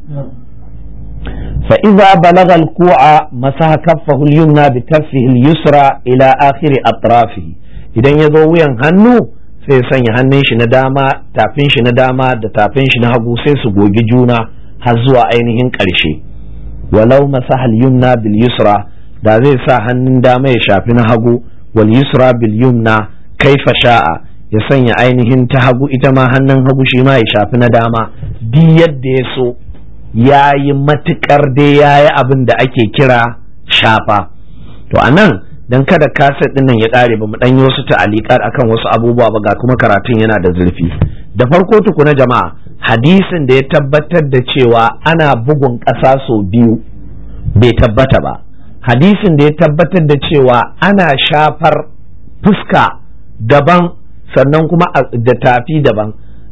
فإذا بلغ الكوع مسح كفه اليمنى بكفه اليسرى إلى آخر أطرافه idan ya zo wuyan hannu sai sanya hannun shi na dama tafin shi na dama da tafin shi na hagu sai su gogi juna har zuwa ainihin ƙarshe walau masahal yumna bil yusra da zai sa hannun dama ya shafi na hagu wal yusra bil yumna kaifa sha'a ya sanya ainihin ta hagu ita ma hannun hagu shi ma ya shafi na dama duk yadda ya so ya yi matuƙar dai ya yi abin da ake kira shafa to a nan don kada kaset ɗin nan ya ƙare ba mu ɗan yi wasu ta'aliƙar akan wasu abubuwa ba ga kuma karatun yana da zurfi da farko tukuna jama'a hadisin da ya tabbatar da cewa ana bugun ƙasa sau biyu bai tabbata ba hadisin da ya tabbatar da cewa ana shafar fuska daban sannan kuma da tafi daban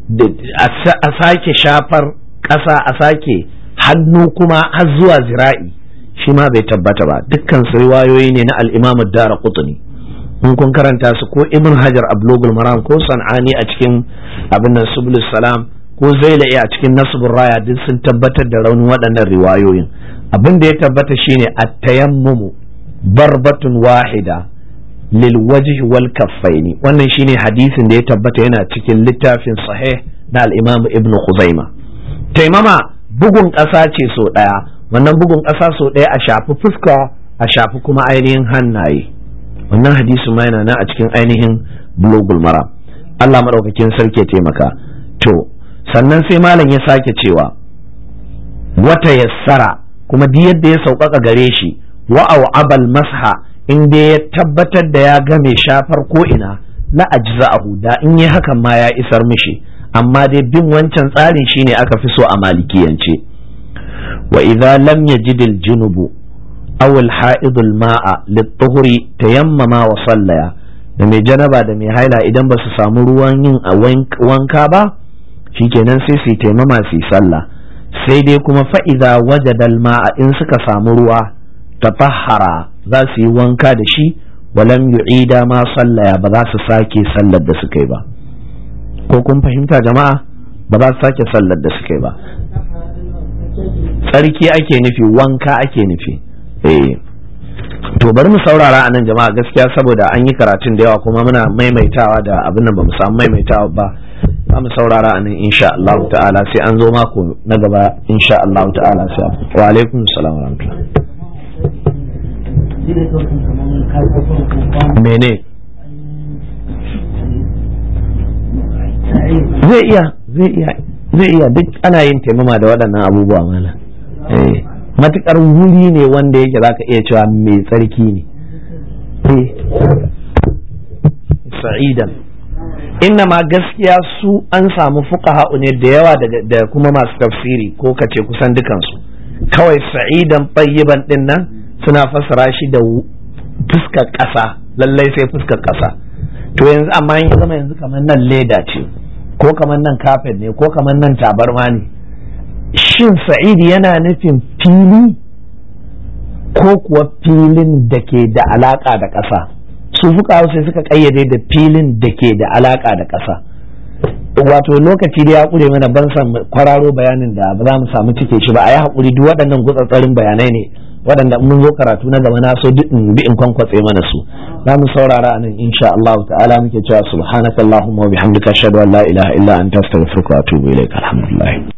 a sake shafar ƙasa a sake hannu kuma har zuwa zira'i shi ma bai tabbata ba dukkan su riwayoyi ne na al-Imam Dara Qutni in kun karanta su ko Ibn Hajar Ablogul Maram ko San'ani a cikin abin nan Subulus Salam ko Zailai a cikin Nasbur Raya duk sun tabbatar da raunin waɗannan riwayoyin abin da ya tabbata shine at-tayammumu barbatun wahida lil wajhi wal kaffaini wannan shine hadisin da ya tabbata yana cikin littafin sahih na al-Imam Ibn Khuzaimah taimama bugun ƙasa ce so ɗaya wannan bugun ƙasa so ɗaya a shafi fuska a shafi kuma ainihin hannaye wannan hadisi ma yana nan a cikin ainihin bulogul mara Allah maɗaukakin sarki ya taimaka to sannan sai malam ya sake cewa wata yassara kuma duk yadda ya sauƙaƙa gare shi wa'au abal masha in dai ya tabbatar da ya game shafar ko ina la ajza'ahu da in yi hakan ma ya isar mishi amma dai bin wancan tsarin shine aka fi so a malikiyance wa idza lam yajid al junubu aw al ha'id al ma'a lit tuhuri tayammama wa sallaya da mai janaba da mai haila idan ba su samu ruwan yin wanka ba shikenan sai su taimama su sallah sai dai kuma fa idza wajada al ma'a in suka samu ruwa tafahara za su yi wanka da shi walam yu'ida ma sallaya ba za su sake sallar da suka yi ba ko kun fahimta jama'a ba za su sake sallar da suka yi ba tsarki ake nufi wanka ake nufi eh to bari mu saurara a nan jama'a gaskiya saboda an yi karatun da yawa kuma muna maimaitawa da abin nan ba mu samu maimaitawa ba za mu saurara a nan insha Allah ta'ala sai an zo mako na gaba insha Allah ta'ala sai wa alaikum salam wa rahmatullah mene zai iya zai iya zai iya duk ana yin taimama da waɗannan abubuwa mala eh matukar wuri ne wanda yake zaka iya cewa mai tsarki ne eh sa'idan inna ma gaskiya su an samu fuqaha ne da yawa da kuma masu tafsiri ko kace kusan dukansu kawai sa'idan tayyiban din nan suna fassara shi da fuskar ƙasa lallai sai fuskar ƙasa to yanzu amma in ya zama yanzu kamar nan leda ce ko kamar nan kafet ne ko kamar nan tabarma ne shin sa'idi yana nufin fili ko kuwa filin da ke da alaka da ƙasa su fuka sai suka ƙayyade da filin da ke da alaka da ƙasa wato lokaci da ya ƙure mana ban san kwararo bayanin da ba za mu samu cike shi ba a yi haƙuri duk waɗannan gutsatsarin bayanai ne waɗanda mun zo karatu na gaba na so duk in bi in kwankwatse mana su za mu saurara a nan insha Allah ta'ala muke cewa subhanakallahumma wa bihamdika ashhadu an la ilaha illa anta astaghfiruka wa atubu ilaik alhamdulillah